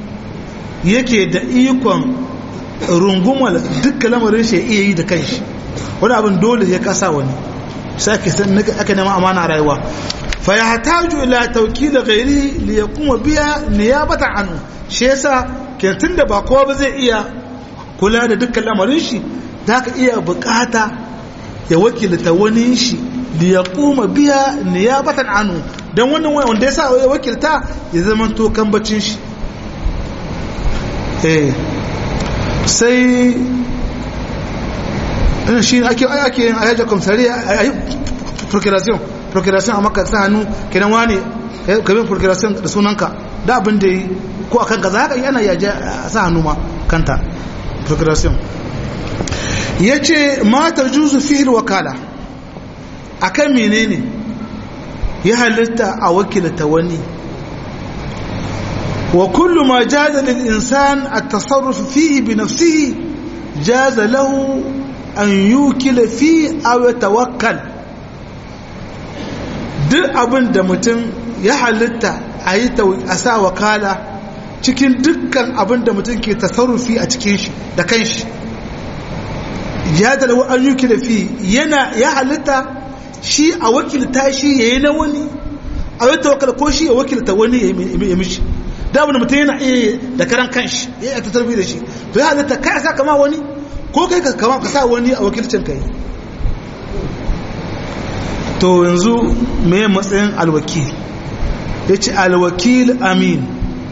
yake da ikon rungumar duka lamarin shi iya yi da kanshi wani abin dole ya kasa wani sai aka nema amana rayuwa fa ya hataju ila tawkil ghairi li yakuma biya niyabata anhu shi yasa kentin da ba kowa ba zai iya kula da dukkan lamarin shi da ka iya bukata ya wakilta wani shi li yakuma biya niyabatan anhu dan wannan wanda yasa ya wakilta ya zama to kambacin shi eh sai ina shi ake ake yin ayaja komsari a yi procuration procuration a maka sa hannu kenan wane kabin procuration da sunanka da abin da yi ko a kanka za ka yi ana yaje a sa hannu ma kanta procuration ya ce matar juzu fihil wakala a kan menene ya halitta a wakilta wani wa kullu ma jaza lil insan at-tasarruf fihi bi nafsihi jaza lahu an yukila fi aw yatawakkal duk abin da mutum ya halitta a yi a sa wakala cikin dukkan abin da mutum ke tasarrufi a cikin shi da kanshi ya da lahu an yukila fi yana ya halitta shi a wakilta shi yayi na wani a yi tawakkal ko shi ya wakilta wani ya mishi da abin da mutum yana iya da karan kanshi ya yi ta tarbi da shi to ya halitta kai sa kama wani ko kai ka kama ka sa wani a wakilcin kai to yanzu me matsayin alwakil ya ce alwakil amin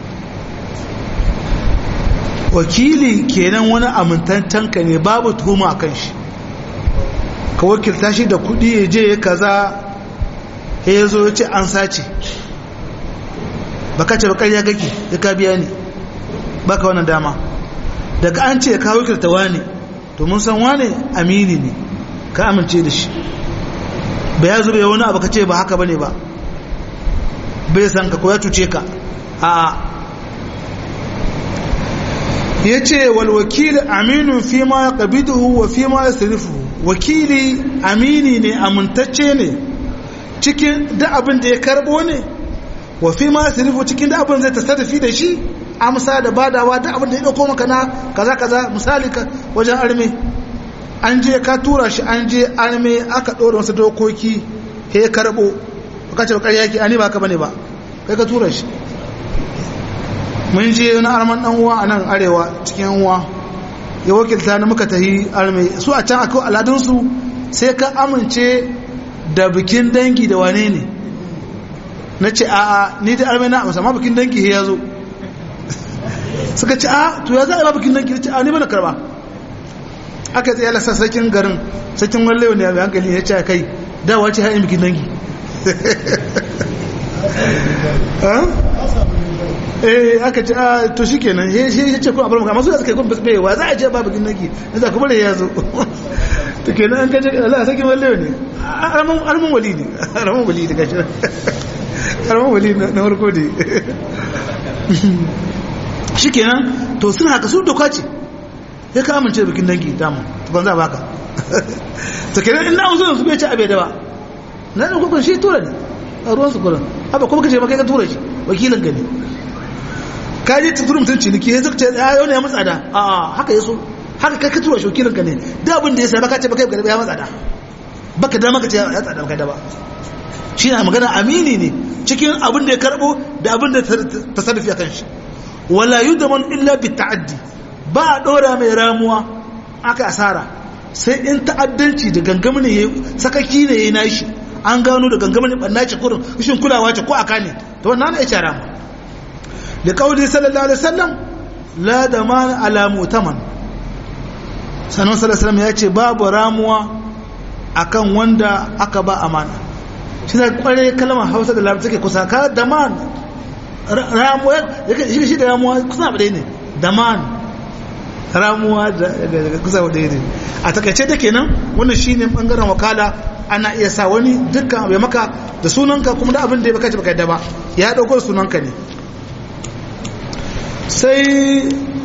wakili kenan wani amintaccen ka ne babu tuhuma a kan shi ka wakilta shi da kudi ya je ya kaza ya zo ya ce an sace baka ce bakar ya gaki ya ka biya ne baka wannan dama daga an ce ka wakilta wane to mun san wane amini ne ka amince da shi ba ya zube wani abu ka ce ba haka bane ba bai san ka ko ya cuce ka a ya ce wal wakil aminu fi ma ya qabiduhu wa fi ma ya wakili amini ne amintacce ne cikin da abin da ya karbo ne wa fi ma ya cikin da abin zai tasarrufi da shi amsa da badawa da abin da ya dauko maka na kaza kaza misali ka wajen arme an je ka tura shi an je arme aka ɗora wasu dokoki he karɓo ka ce bakar yaki ani ba ka bane ba kai ka tura shi mun je na arman dan uwa a nan arewa cikin uwa ya wakilta na muka tahi arme su a can akwai aladunsu sai ka amince da bikin dangi da wane ne na ce a'a ni da arme na amsa ma bikin dangi ya zo suka ce a to ya za a ba bikin dangi ce a ni bana karba aka tsaye lasa sakin garin sakin wallewa ne mai hankali ya ce kai dawa ce haɗin bikin dangi eh aka ce a to shi kenan ya ce kuma abar maka masu da suka yi kuma bai wa za a ce ba bikin dangi na za kuma da ya zo to kenan an kaje Allah sakin wallewa ne alamun wali ne alamun wali ne gashi alamun wali na farko ne shi kenan to suna haka su doka ce ya ka amince bikin dangi damu tukwan za a baka ta kenan ina wasu su bai ci abe da ba na ɗan kwakwan shi tura ne a ruwan su kuran haba kuma kace maka ka tura shi wakilin gani ka je ta tura mutum ciniki ya zuka ya yau ne ya matsa da a haka ya so haka kai ka tura shi wakilin ka ne da abin da ya sai baka ce baka ya matsa da baka da maka ce ya tsada baka da ba shi na magana amini ne cikin abin da ya karbo da abin da ta sarrafi a kan shi wala yudaman illa bi ta'addi ba a ɗora mai ramuwa aka asara sai in ta'addanci da gangamin ne sakaki ne ya nashi an gano da gangamin ɓanna ce kurin rashin kulawa ce ko aka ne ta wannan ya ce rama da kawai sallallahu alaihi wasallam la da ma alamu taman sanon sallallahu ya ce babu ramuwa akan wanda aka ba amana shi da kware kalmar hausa da larabci take kusa ka da man ramuwa shi da ramuwa kusa ba ne da man ramuwa da kusa wadda ne a takaice da kenan wannan shine bangaren wakala ana iya sa wani dukkan abu maka da sunanka kuma da abin da ya baka baka yadda ba ya dauko sunanka ne sai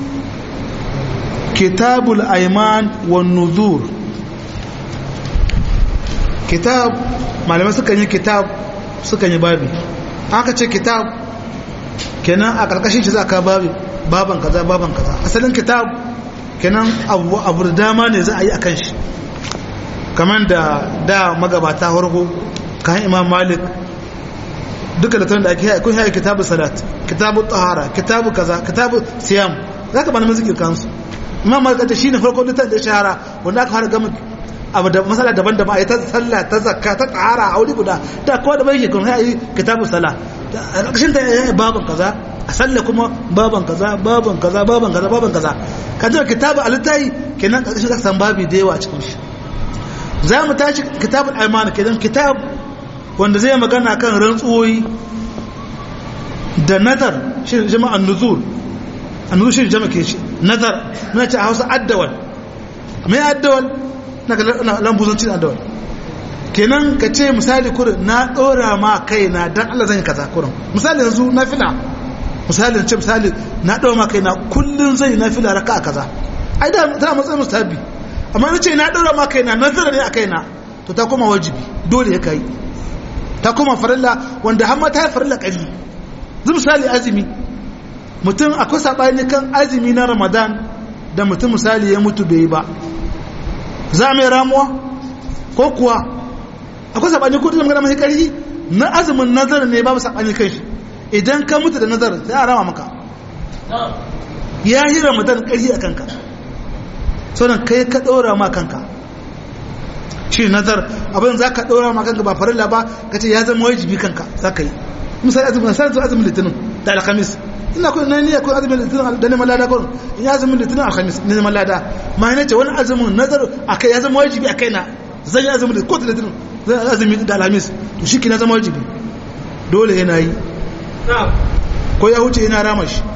kitabul aiman wan nuzur kitab malamai sukan yi kitab sukan yi babi aka ce kitab kenan a karkashin shi za ka babi baban kaza baban kaza asalin kitab kenan abu abu da dama ne za a yi a kan shi kamar da da magabata harko kan imam malik duka da da ake kun haya kitabu salat kitabu tahara kitabu kaza kitabu siyam za ka bani mazikir kansu imam malik ta shine farko litan da shahara wanda aka fara gama abu da masala daban da ba a yi ta sallah ta zakka ta tahara a wuri guda da kowa da bai shi kun haya kitabu sala a ƙarshen ta yi baban kaza a sallah kuma baban kaza baban kaza baban kaza baban kaza ka jira kitabu alitai kenan ƙarshen ka san babi da yawa a cikin shi za mu tashi kitabul aimana kenan kitab wanda zai magana kan rantsuwoyi da nazar shi jama'an nuzul annuzul shi jama'a ke shi nazar muna ce a hausa addawal mai addawal na lambuzancin addawal kenan ka ce misali kurin na ɗora ma kaina don Allah zan yi kaza kurin misali yanzu na fila misali ce misali na ɗora ma kaina kullum zan yi na fila raka a kaza ai da tana matsayin mustahabi amma na ce na ɗora ma kaina nazara ne a kaina to ta koma wajibi dole ya kai ta koma farilla wanda har ma ta yi farilla ƙari zai misali azumi mutum akwai saɓani kan azumi na ramadan da mutum misali ya mutu bai yi ba za mai ramuwa ko kuwa akwai saɓani ko da magana mai ƙarfi na azumin nazar ne babu saɓani kan shi idan ka mutu da nazar sai a rama maka ya yi ramadan ƙarfi a kanka sauran kai ka ɗora ma kanka shi nazar abin za ka ɗora ma kanka ba farilla ba ka ce ya zama wajibi kanka za ka yi misali azumin misali azumin litinin da alhamis ina kun nan ne akwai azumin litinin da neman lada kun in ya azumin litinin alhamis ne neman lada ma ne ce wani azumin nazar akai ya zama wajibi akai na zan yi azumin ko ta litinin zan azumi da alhamis to shi na zama wajibi dole yana yi ko ya huce yana rama shi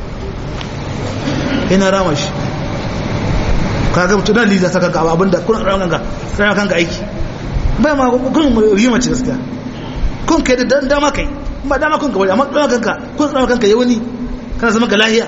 yana rama shi kaga mutum na liza saka gaba abinda kun rama kanka rama kanka aiki bai ma kun yi mace gaskiya kun kai da dama kai ba dama kun gaba amma dama kanka kun dama kanka ya wani kana zama ga lahiya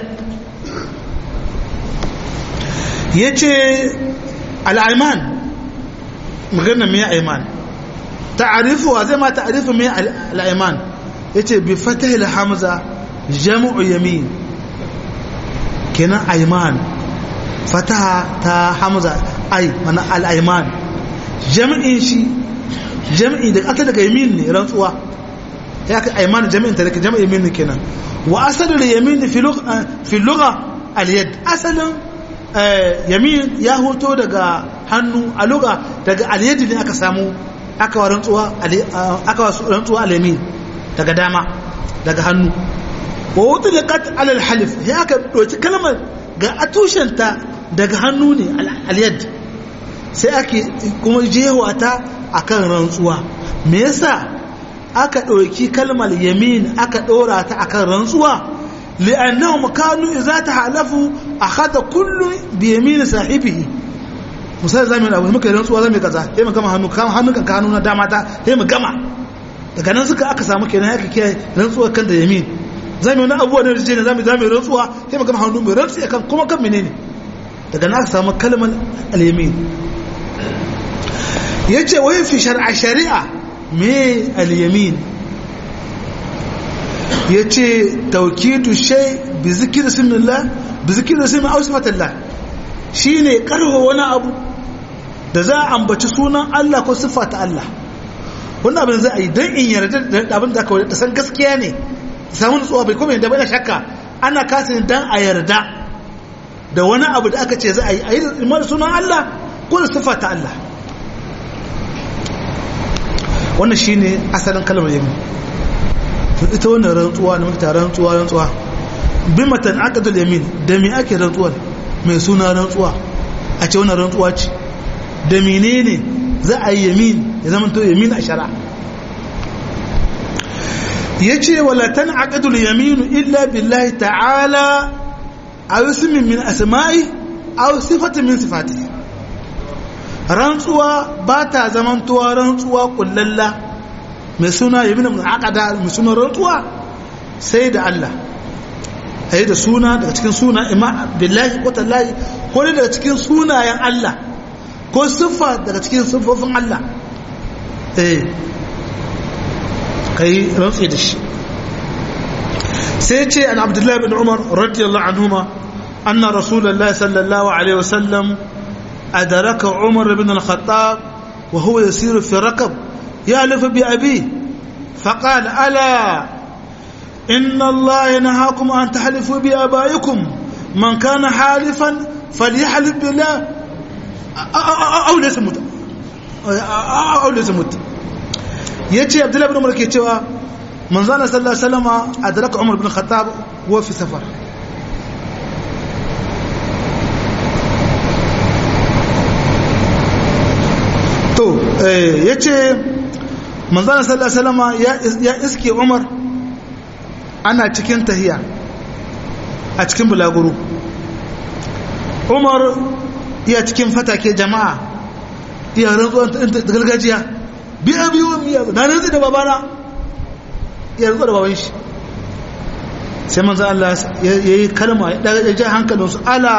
yace al-ayman magana mai ayman ta'arifu wa zai ma ta'arifu mai al-ayman yace bi fatah al-hamza jam'u yamin kenan ayman fataha ta hamza ay mana al-ayman jam'in shi jam'i da aka daga yamin ne rantsuwa ya ka aiman jami'in tare jami'in yamin kenan wa asalin yamin fi lugha fi lugha al yad asalin yamin ya hoto daga hannu a lugha daga al yad ne aka samu aka wa rantsuwa aka wa rantsuwa al yamin daga dama daga hannu wa wutlaqat ala al halif ya aka doki kalmar ga atushenta daga hannu ne al yad sai ake kuma jewa ta akan rantsuwa me yasa aka ɗauki kalmar yamin aka ɗora ta akan rantsuwa li'annahu kanu idza tahalafu akhadha kullu bi yamin sahibihi misali zamu abu muka rantsuwa zamu kaza sai mu gama hannu kan hannun kan hannu na dama ta sai mu gama daga nan suka aka samu kenan aka kiyaye rantsuwa kan da yamin zamu wani abubuwa ne da zamu zamu rantsuwa sai mu gama hannu mu rantsi kan kuma kan menene daga nan aka samu kalmar al-yamin yace wai fi shar'a shari'a me al-yamin yace tawkidu shay bi zikri ismillah bi zikri ismi aw sifatillah shine karho wani abu da za a ambaci sunan Allah ko siffa ta Allah wannan abin za a yi dan in yarda da abin da aka da san gaskiya ne samun nutsuwa bai kuma yadda bai shakka ana kasin dan a yarda da wani abu da aka ce za a yi a yi da sunan Allah ko da siffa ta Allah wannan shine asalin kalmar yamin ita wannan rantsuwa da muke rantsuwa rantsuwa bi matan aqdul yamin da me ake rantsuwa mai suna rantsuwa a ce wannan rantsuwa ce da menene za a yi yamin ya zama to yamin a shara yace wala tan aqdul yamin illa billahi ta'ala aw ismin min asma'i aw sifatin min sifatihi rantsuwa ba ta zamantowa rantsuwa kullalla mai suna yi bin aqada mai suna rantsuwa sai da Allah ayi da suna daga cikin suna ima billahi ko tallahi ko daga cikin sunayen Allah ko siffa daga cikin siffofin Allah eh kai rantsi da shi sai ce an abdullahi bin umar radiyallahu anhuma anna rasulullahi sallallahu alaihi wasallam أدرك عمر بن الخطاب وهو يسير في ركب يألف بأبيه فقال ألا إن الله ينهاكم أن تحلفوا بآبائكم من كان حالفا فليحلف بالله أو ليس مت أو ليس مت يأتي عبد الله بن عمر كيتوا من زان صلى الله عليه وسلم أدرك عمر بن الخطاب وهو في سفر to ya ce manzana sallallahu alaihi ya iske umar ana cikin tahiya a cikin bulaguro umar iya cikin fatake jama'a iya rantsuwan da gargajiya biya biyu miya na rantsi da babana iya rantsuwa da baban shi sai manzan Allah ya yi kalma ya ja hankalinsu ala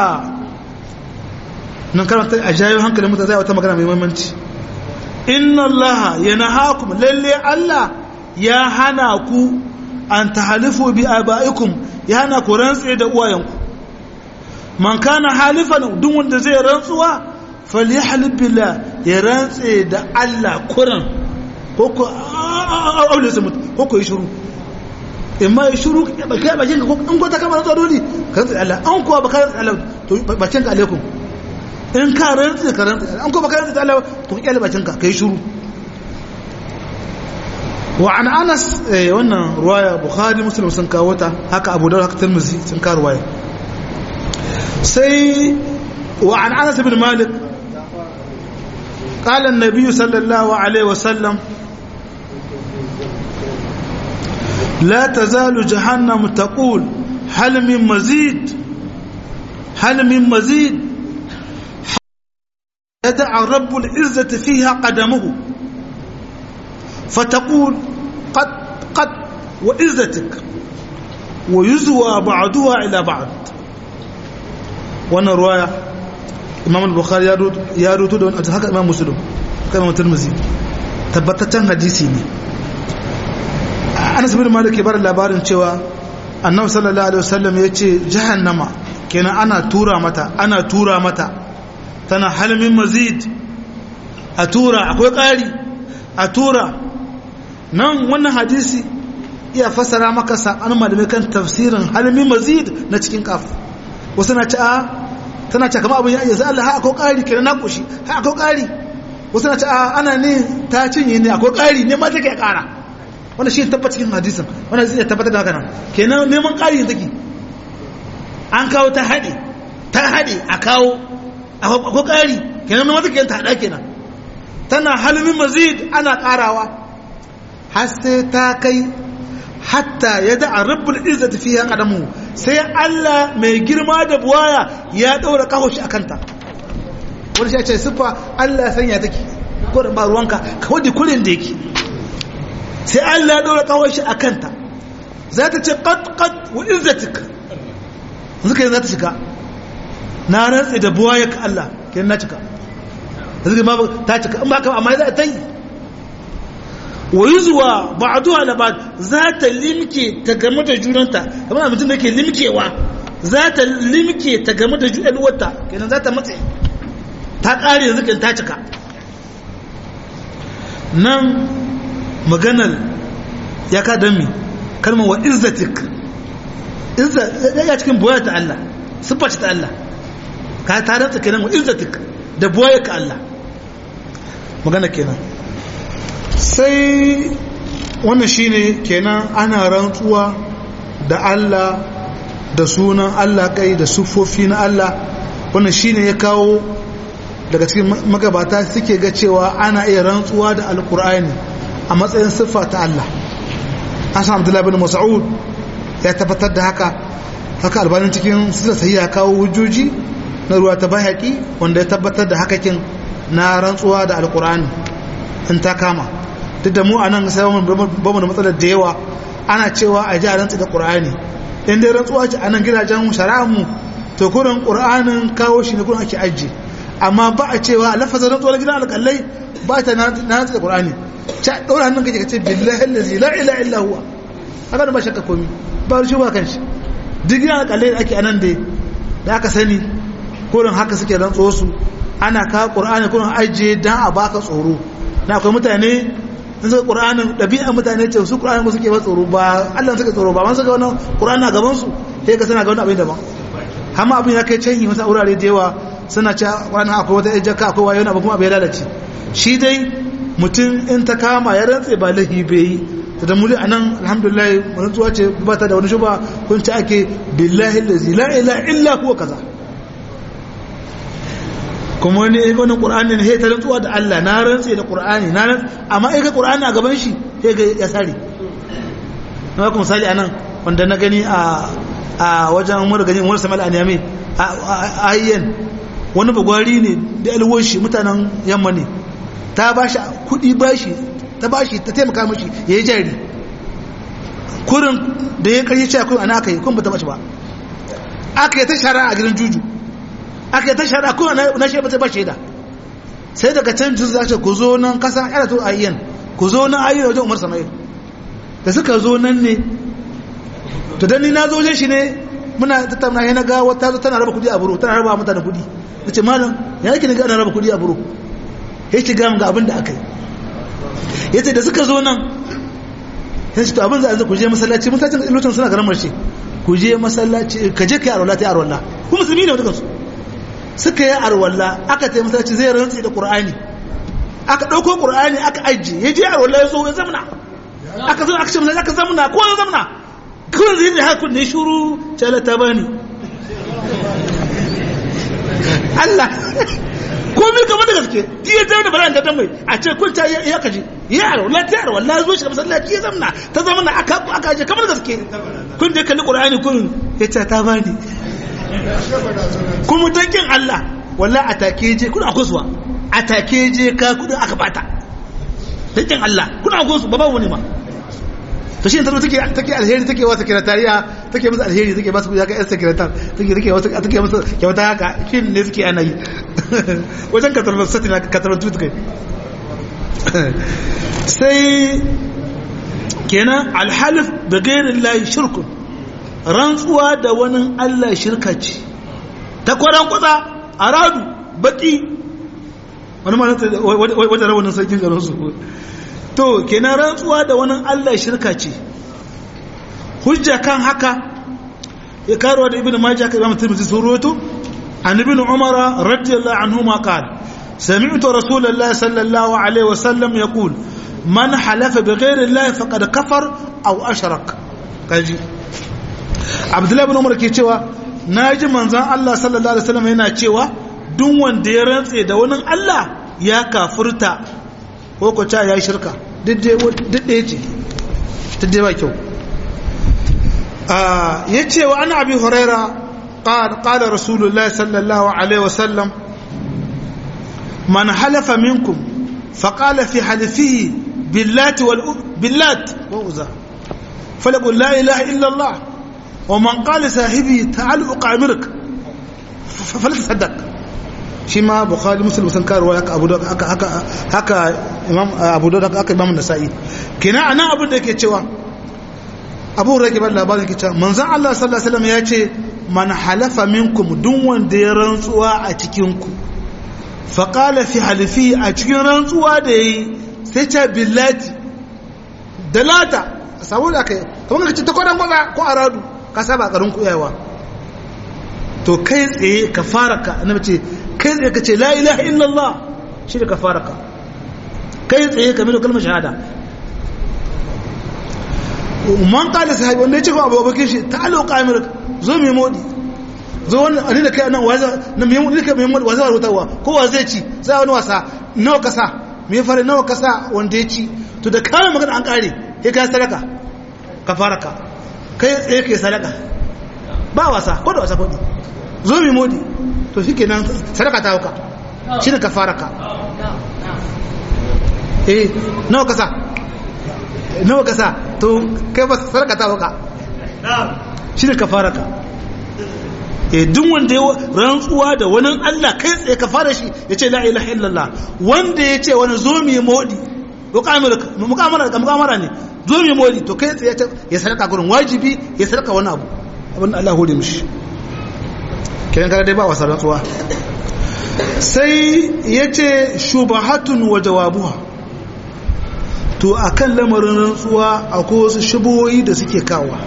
nan karanta a jayo hankalin mutane zai wata magana mai muhimmanci inna Allah ya nahakum lalle Allah ya hana ku an tahalifu bi abaikum ya hana ku rantse da uwayenku man kana halifan duk wanda zai rantsuwa falyahlib billah ya rantse da Allah kuran ko ko aure su mutu ko ko yi shiru in ma yi shiru kai bakin ka in ko ta kama rantsuwa dole ka rantse Allah an kuwa baka rantse Allah to bakin ka alaikum in ka rantse ka rantse an ko baka rantse Allah to ka kyale bakin ka kai shiru wa an Anas wannan ruwaya Bukhari Muslim sun kawo ta haka Abu Dawud haka Tirmidhi sun kawo ruwaya sai wa an Anas bin Malik قال النبي صلى الله عليه وسلم لا تزال جهنم تقول هل من مزيد هل من مزيد يدع رب العزة فيها قدمه فتقول قد قد وعزتك ويزوى بعضها إلى بعض وانا رواية إمام البخاري يا روتو دون هكا إمام مسلم هكا إمام الترمذي tabbataccen hadisi ne anas bin malik ya bar labarin cewa annabi sallallahu alaihi wasallam ya ce jahannama kenan ana tura mata ana tura mata tana halmin mazid a tura akwai ƙari a tura nan wannan hadisi iya fassara maka sa'an malamai kan tafsirin halmin mazid na cikin kaf wasu na ci a tana ce kama abin ya yanzu Allah ha akwai ƙari kenan na ƙushi ha akwai ƙari wasu na ce a ana ne ta cinye ne akwai ƙari ne ma take ƙara wanda shi tabbata cikin hadisin wanda zai tabbatar da haka nan kenan neman ƙari take an kawo ta haɗe ta haɗe a kawo akwai ƙari kenan neman take ta haɗa kenan tana halmin mazid ana ƙarawa har sai ta kai hatta ya da a rabbul izzati fiha qadamu sai Allah mai girma da buwaya ya daura kahoshi akan ta wani shi ce siffa Allah sanya take ko da ba ruwanka kawai da kullun da yake sai Allah ya dora kawai shi akan ta za ta ce qad qad wa izzatik zuka za ta shiga na rantsi da buwaya ka Allah kenan na cika zuka ma ta cika in ba ka amma za ta yi wa yuzwa ba'duha la ba'd za ta limke ta game da junanta kamar mutum da ke limkewa za ta limke ta game da juɗalwarta kenan za ta matse ta ƙare yanzu kan ta cika nan maganar ya ka don mi kalmar wa izzatik ya cikin boya ta Allah siffa ta Allah ka ta rantsa kenan wa izzatik da boya ka Allah magana kenan sai wannan shine kenan ana rantsuwa da Allah da sunan Allah kai da siffofi na Allah wannan shine ya kawo daga cikin magabata suke ga cewa ana iya rantsuwa da alkur'ani a matsayin siffa ta Allah asan abdullahi bin mas'ud ya tabbatar da haka haka albanin cikin sila sai ya kawo hujjoji na ruwa ta bayaki wanda ya tabbatar da hakakin na rantsuwa da alkur'ani in ta kama duk da mu a nan sai ba mu da matsalar da yawa ana cewa a ji a rantsi da qur'ani in dai rantsuwa ce a nan gidajen shari'ar mu to kurin qur'anin kawo shi ne kurin ake ajiye amma ba a cewa lafazin rantsuwar gidan alƙallai ba ta na rantsi da ƙur'ani ta ɗaura hannun kake ka ce billahi allazi la ila illa huwa haka da ba shakka komi ba rushe ba kanshi duk gidan alƙallai da ake anan da da aka sani kurin haka suke rantsuwar su ana ka ƙur'ani kurin ajiye dan a baka tsoro na akwai mutane in suka ƙur'anin ɗabi'a mutane ce su ƙur'anin ba suke ba tsoro ba Allah suke tsoro ba man suka wani ƙur'ani a gaban su sai ka sana ga wani abin daban amma abin ya kai canyi wasu wurare da yawa suna ce wani akwai wata ejaka akwai wayo na ba kuma bai lalace shi dai mutum in ta kama ya rantse ba lahi bai yi ta da muli anan alhamdulillah rantsuwa ce ba ta da wani shuba kun ci ake billahi allazi la ilaha illa huwa kaza kuma wani ya wani ƙur'ani ne ta rantsuwa da Allah na rantse da ƙur'ani na rantse amma ya ga ƙur'ani a gaban shi ya ga ya sare na kuma misali anan wanda na gani a a wajen mura gani wani samal aniyami a ayyan wani bagwari ne da alwoshi mutanen yamma ne ta ba shi kuɗi bashi ta bashi ta taimaka mashi ya yi jari kurin da ya karye cewa kun ana aka yi kun ba ta bashi ba aka yi ta shara a gidan juju aka yi ta shara kun na shi ba ta ba shaida sai daga can juju za ce ku zo nan kasa yana to ayyan ku zo nan ayyan wajen umar sama'il da suka zo nan ne to dan ni na zo wajen shi ne muna tattauna yana ga wata zo tana raba kudi a buru tana raba mutane kudi nace malam ya yake ne ga ana raba kudi a buru ya ce ga ga abin da aka yi yace da suka zo nan ya ce to abin za a ku je masallaci masallacin lokacin suna garin marshe ku je masallaci ka je kai arwala ta arwala ku musulmi ne dukansu suka yi arwala aka ta masallaci zai rantsi da qur'ani aka dauko qur'ani aka ajiye ya je arwala ya zo ya zamna aka zo aka ce aka zamna ko ya zamna kawai zai zai hakun ne shuru cala ta bani Allah komi kamar da gaske iya zama da bala da mai a ce kun ta ya kaji ya yaro la ta yaro wallahi zo shi masallaci ya zamna ta zama na aka aka je kamar gaske kun je kalli qur'ani kun ya ce ta bani kuma tankin Allah wallahi atake je kuna kusuwa atake je ka kudin aka bata tankin Allah kuna kusu ba ba wani ma to shi taro take take alheri take wata sekretariya take musu alheri take ba su ya ga yan sekretar take take wata take musu kyauta haka shin ne suke ana yi wajen katarbar sati na katarbar tutu kai sai kenan alhalif da gairin layi shirkun rantsuwa da wani allah shirka ce ta kwaran kwatsa a radu baki wani ma wajen rawanin sarkin garin su to kenan rantsuwa da wani Allah shirka ce hujja kan haka ya karuwa da ibnu majah ka imam tirmidhi sun rawaito an ibnu umara radiyallahu anhu ma qala sami'tu rasulullahi sallallahu alaihi wasallam yaqul man halafa bighayri allahi faqad kafar aw ashrak kaji abdullahi ibn umar ke cewa naji manzon Allah sallallahu alaihi wasallam yana cewa duk wanda ya rantse da wani Allah ya kafurta ko ko ta yayi shirka duk ɗaya ce ta dai ba kyau ya ce wa ana abi huraira ƙada rasulullah sallallahu alaihi wasallam man halafa minkum faƙala fi halifihi billati wal billat wa uza falaqul la ilaha illa allah wa man qala sahibi ta'al uqamirk falatasaddaq shi ma bukhari muslim sun karuwa haka abu da haka haka imam abu da haka imam nasa'i kina anan abin da yake cewa abu rake ban labarin yake cewa manzon Allah sallallahu alaihi wasallam ya ce man halafa minkum duk wanda ya rantsuwa a cikin ku fa qala fi halifi a cikin rantsuwa da yayi sai ce billati dalata saboda kai kamar kace ta kodan gwaza ko aradu ka saba garin ku yawa to kai tsaye ka fara ka annabi ce kai tsaye ka ce la ilaha illallah shi da ka fara ka kai tsaye ka milo kalmar shahada man kala sahabi wanda ya ce kuma abokin shi ta alo kamar zo mai modi zo wani ani da kai nan waza na mai modi kai mai modi waza rutawa ko wa zai ci za wani wasa nawa kasa me fare nawa kasa wanda ya ci to da kawai magana an kare kai ka sadaka ka fara ka kai tsaye kai sadaka ba wasa ko da wasa kodi zo mai modi to shi kenan sadaka ta hauka shi ne ka fara ka eh nawa kasa nawa kasa to kai ba sadaka ta hauka shi ne ka fara ka eh duk wanda ya rantsuwa da wani Allah kai tsaye ka fara shi ya ce la ilaha illallah wanda ya ce wani zo mai modi mukamara mukamara ne zo mai modi to kai tsaye ya sadaka gurin wajibi ya sadaka wani abu abin da Allah hore mishi kiran kada dai ba wasa rantsuwa sai ya ce shubahatun wa jawabuha to akan lamarin rantsuwa akwai wasu shubuhoyi da suke kawa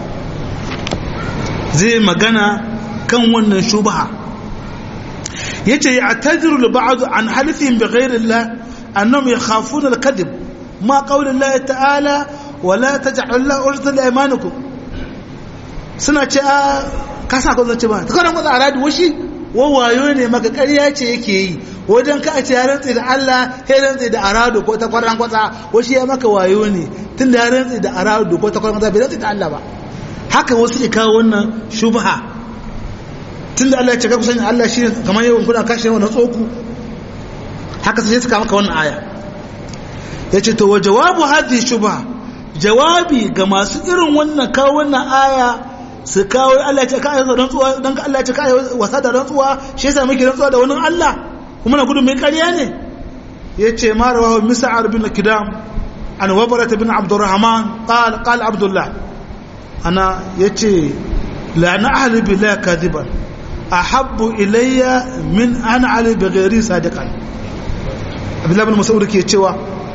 zai magana kan wannan shubaha ya ce ya tajiru ba'adu an halifin bi ghairillah annam yakhafuna al-kadhib ma qawli Allah ta'ala wala taj'al la urta li aymanikum suna ce a kasa ko zance ba ta kana matsa aradi washi wawayo ne maka ƙarya ce yake yi wajen ka a ce ya rantse da Allah ya rantse da arado ko ta kwaran kwatsa wasu ya maka wayo ne tun da ya rantse da arado ko ta kwaran kwatsa bai rantse da Allah ba haka wasu ke kawo wannan shubha tun da Allah ya ce ka kusan Allah shi kamar yawan kuna kashe wannan tsoku haka sai suka maka wannan aya ya ce to wa jawabu hadhihi shubha jawabi ga masu irin wannan kawo wannan aya su kawo Allah ce ka ayyuka rantsuwa dan ka Allah ce ka wasa da rantsuwa shi yasa muke rantsuwa da wani Allah kuma na gudun mai ƙarya ne yace ma rawahu mis'ar bin kidam an wabarat bin abdurrahman qala qala abdullah ana yace la na ahli billahi kadiban ahabbu ilayya min an ali bi ghairi sadiqan abdullah bin mas'ud ke cewa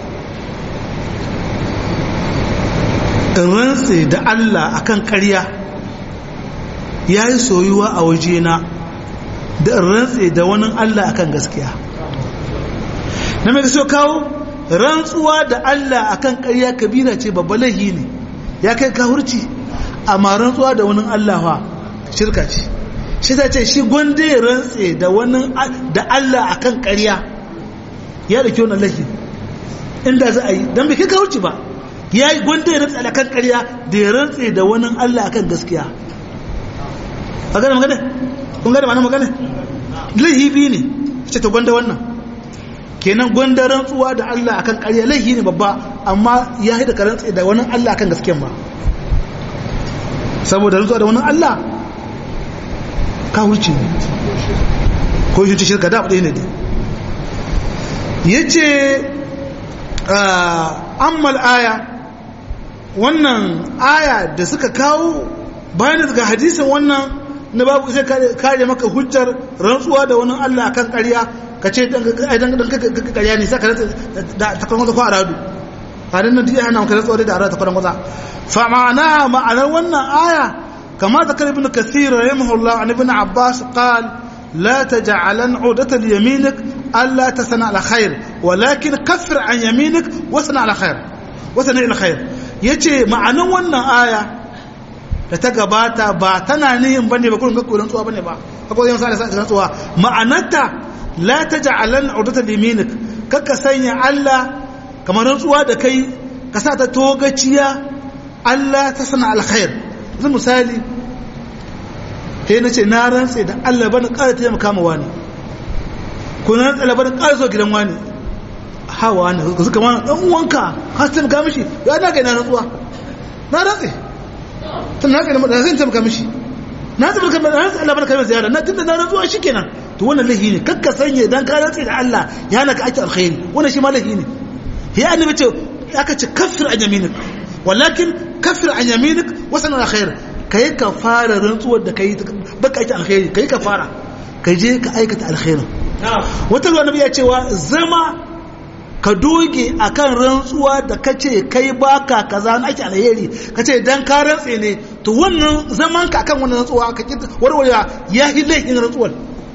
in rantse da Allah akan ƙarya ya yi soyuwa a wajena da in rantse da wani Allah akan gaskiya na mai so kawo rantsuwa da Allah akan ƙarya kabira ce babba laihi ne ya kai kahurci amma rantsuwa da wani Allah wa shirka ce shi ta ce shi gwanda ya rantse da wani da Allah akan ƙarya ya da kyau na laihi inda za a yi don bai kai kahurci ba ya yi gwanda ya rantse akan ƙarya da ya rantse da wani Allah akan gaskiya a gane magana kun gane ma'ana magana laihi biyu ne ce ta gwanda wannan kenan gwanda rantsuwa da Allah akan ƙarya laihi ne babba amma ya haida ka rantse da wani Allah akan gaskiyan ba saboda rantsuwa da wani Allah ka wuce ne ko shi ce shirka da ɗaya ne dai ya ce ammal aya wannan aya da suka kawo bayan daga hadisin wannan na babu sai kare maka hujjar rantsuwa da wani Allah kan ƙarya ka ce dan ƙarya ne sai ka rantsa da ta kwan ko aradu hadin nan diya hana ka rantsuwa da aradu ta kwan kwata fa ma'ana ma'anar wannan aya kama zakar ibn kathir rahimahullah an ibn abbas qal لا تجعلن عودة ليمينك ألا تثنى على خير ولكن كفر عن يمينك وثنى على خير وثنى على خير يجي معنى wannan aya da ta gabata ba tana nihin bane ba kullun kakkulan tsuwa bane ba akwai yan sa da tsuwa ma'anarta la taj'alan udata liminik kaka sanya Allah kamar tsuwa da kai ka sa ta togaciya Allah ta sana alkhair zan misali sai na ce na rantse da Allah bana ƙara taimaka ma wani ko na rantse Allah bana ƙara zo gidan wani hawa ne suka ma dan uwanka ka taimaka mishi ya na ga na rantsuwa na rantse tun na ga da zan taimaka mishi na taimaka na rantse Allah bana kai ziyara na tunda na rantsuwa shikenan to wannan lahi ne kakka sanye dan ka rantse da Allah ya naka ake alkhairi wannan shi ma lahi ne ya annabi ce aka ce kaffir an yaminik walakin kaffir an yaminik wasan alkhair kai ka fara rantsuwar da kai baka ake alkhairi kai ka fara ka je ka aikata alkhairin wata ruwa nabi ya cewa zama ka doge akan rantsuwa da kace kai baka kaza na ake alheri kace dan ka rantse ne to wannan zaman ka akan wannan rantsuwa ka warware ya hi laifin rantsuwar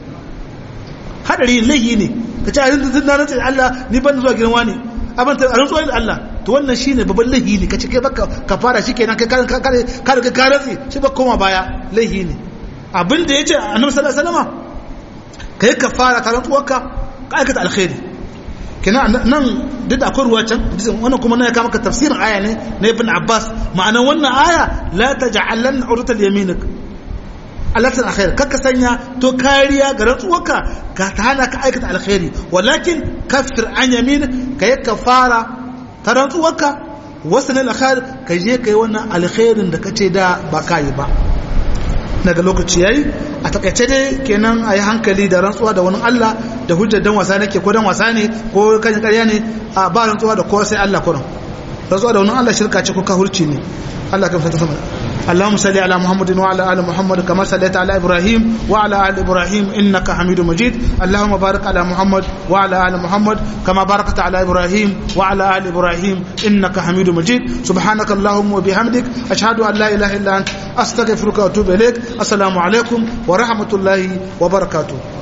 hadari laifi ne ka ce a yanzu na rantsa da Allah ni ban zuwa gidan wani abin ta rantsuwa da Allah to wannan shine babban laifi ne ka ce kai baka ka fara shi kenan kai ka ka ka ka ka rantsi shi ba koma baya laifi ne abin da yace annabi sallallahu alaihi wasallam kai ka fara ka rantsuwarka ka aikata alkhairi kenan nan duk da akwai ruwa can wannan kuma na ya kama ka tafsirin aya ne na ibn Abbas ma'anar wannan aya la taj'alan urata yaminik alatin alkhairi kakka sanya to kariya ga rantsuwarka ka ta hana ka aikata alkhairi walakin kafir an yamin ka yi kafara ta rantsuwarka wasu ne alkhairi ka je ka yi wannan alkhairin da ka ce da ba ka yi ba daga lokaci yayi a takaice dai kenan a yi hankali da rantsuwa da wani Allah da hujjar dan wasa nake ko dan wasa ne ko kan ƙarya ne a ba rantsuwa da kowa sai Allah kuran rantsuwa da wani Allah shirka ce ko kahurci ne Allah kan fata sama اللهم صل على محمد وعلى ال محمد كما صليت على ابراهيم وعلى ال ابراهيم انك حميد مجيد اللهم بارك على محمد وعلى ال محمد كما باركت على ابراهيم وعلى ال ابراهيم انك حميد مجيد سبحانك اللهم وبحمدك اشهد ان لا اله الا انت استغفرك واتوب اليك السلام عليكم ورحمه الله وبركاته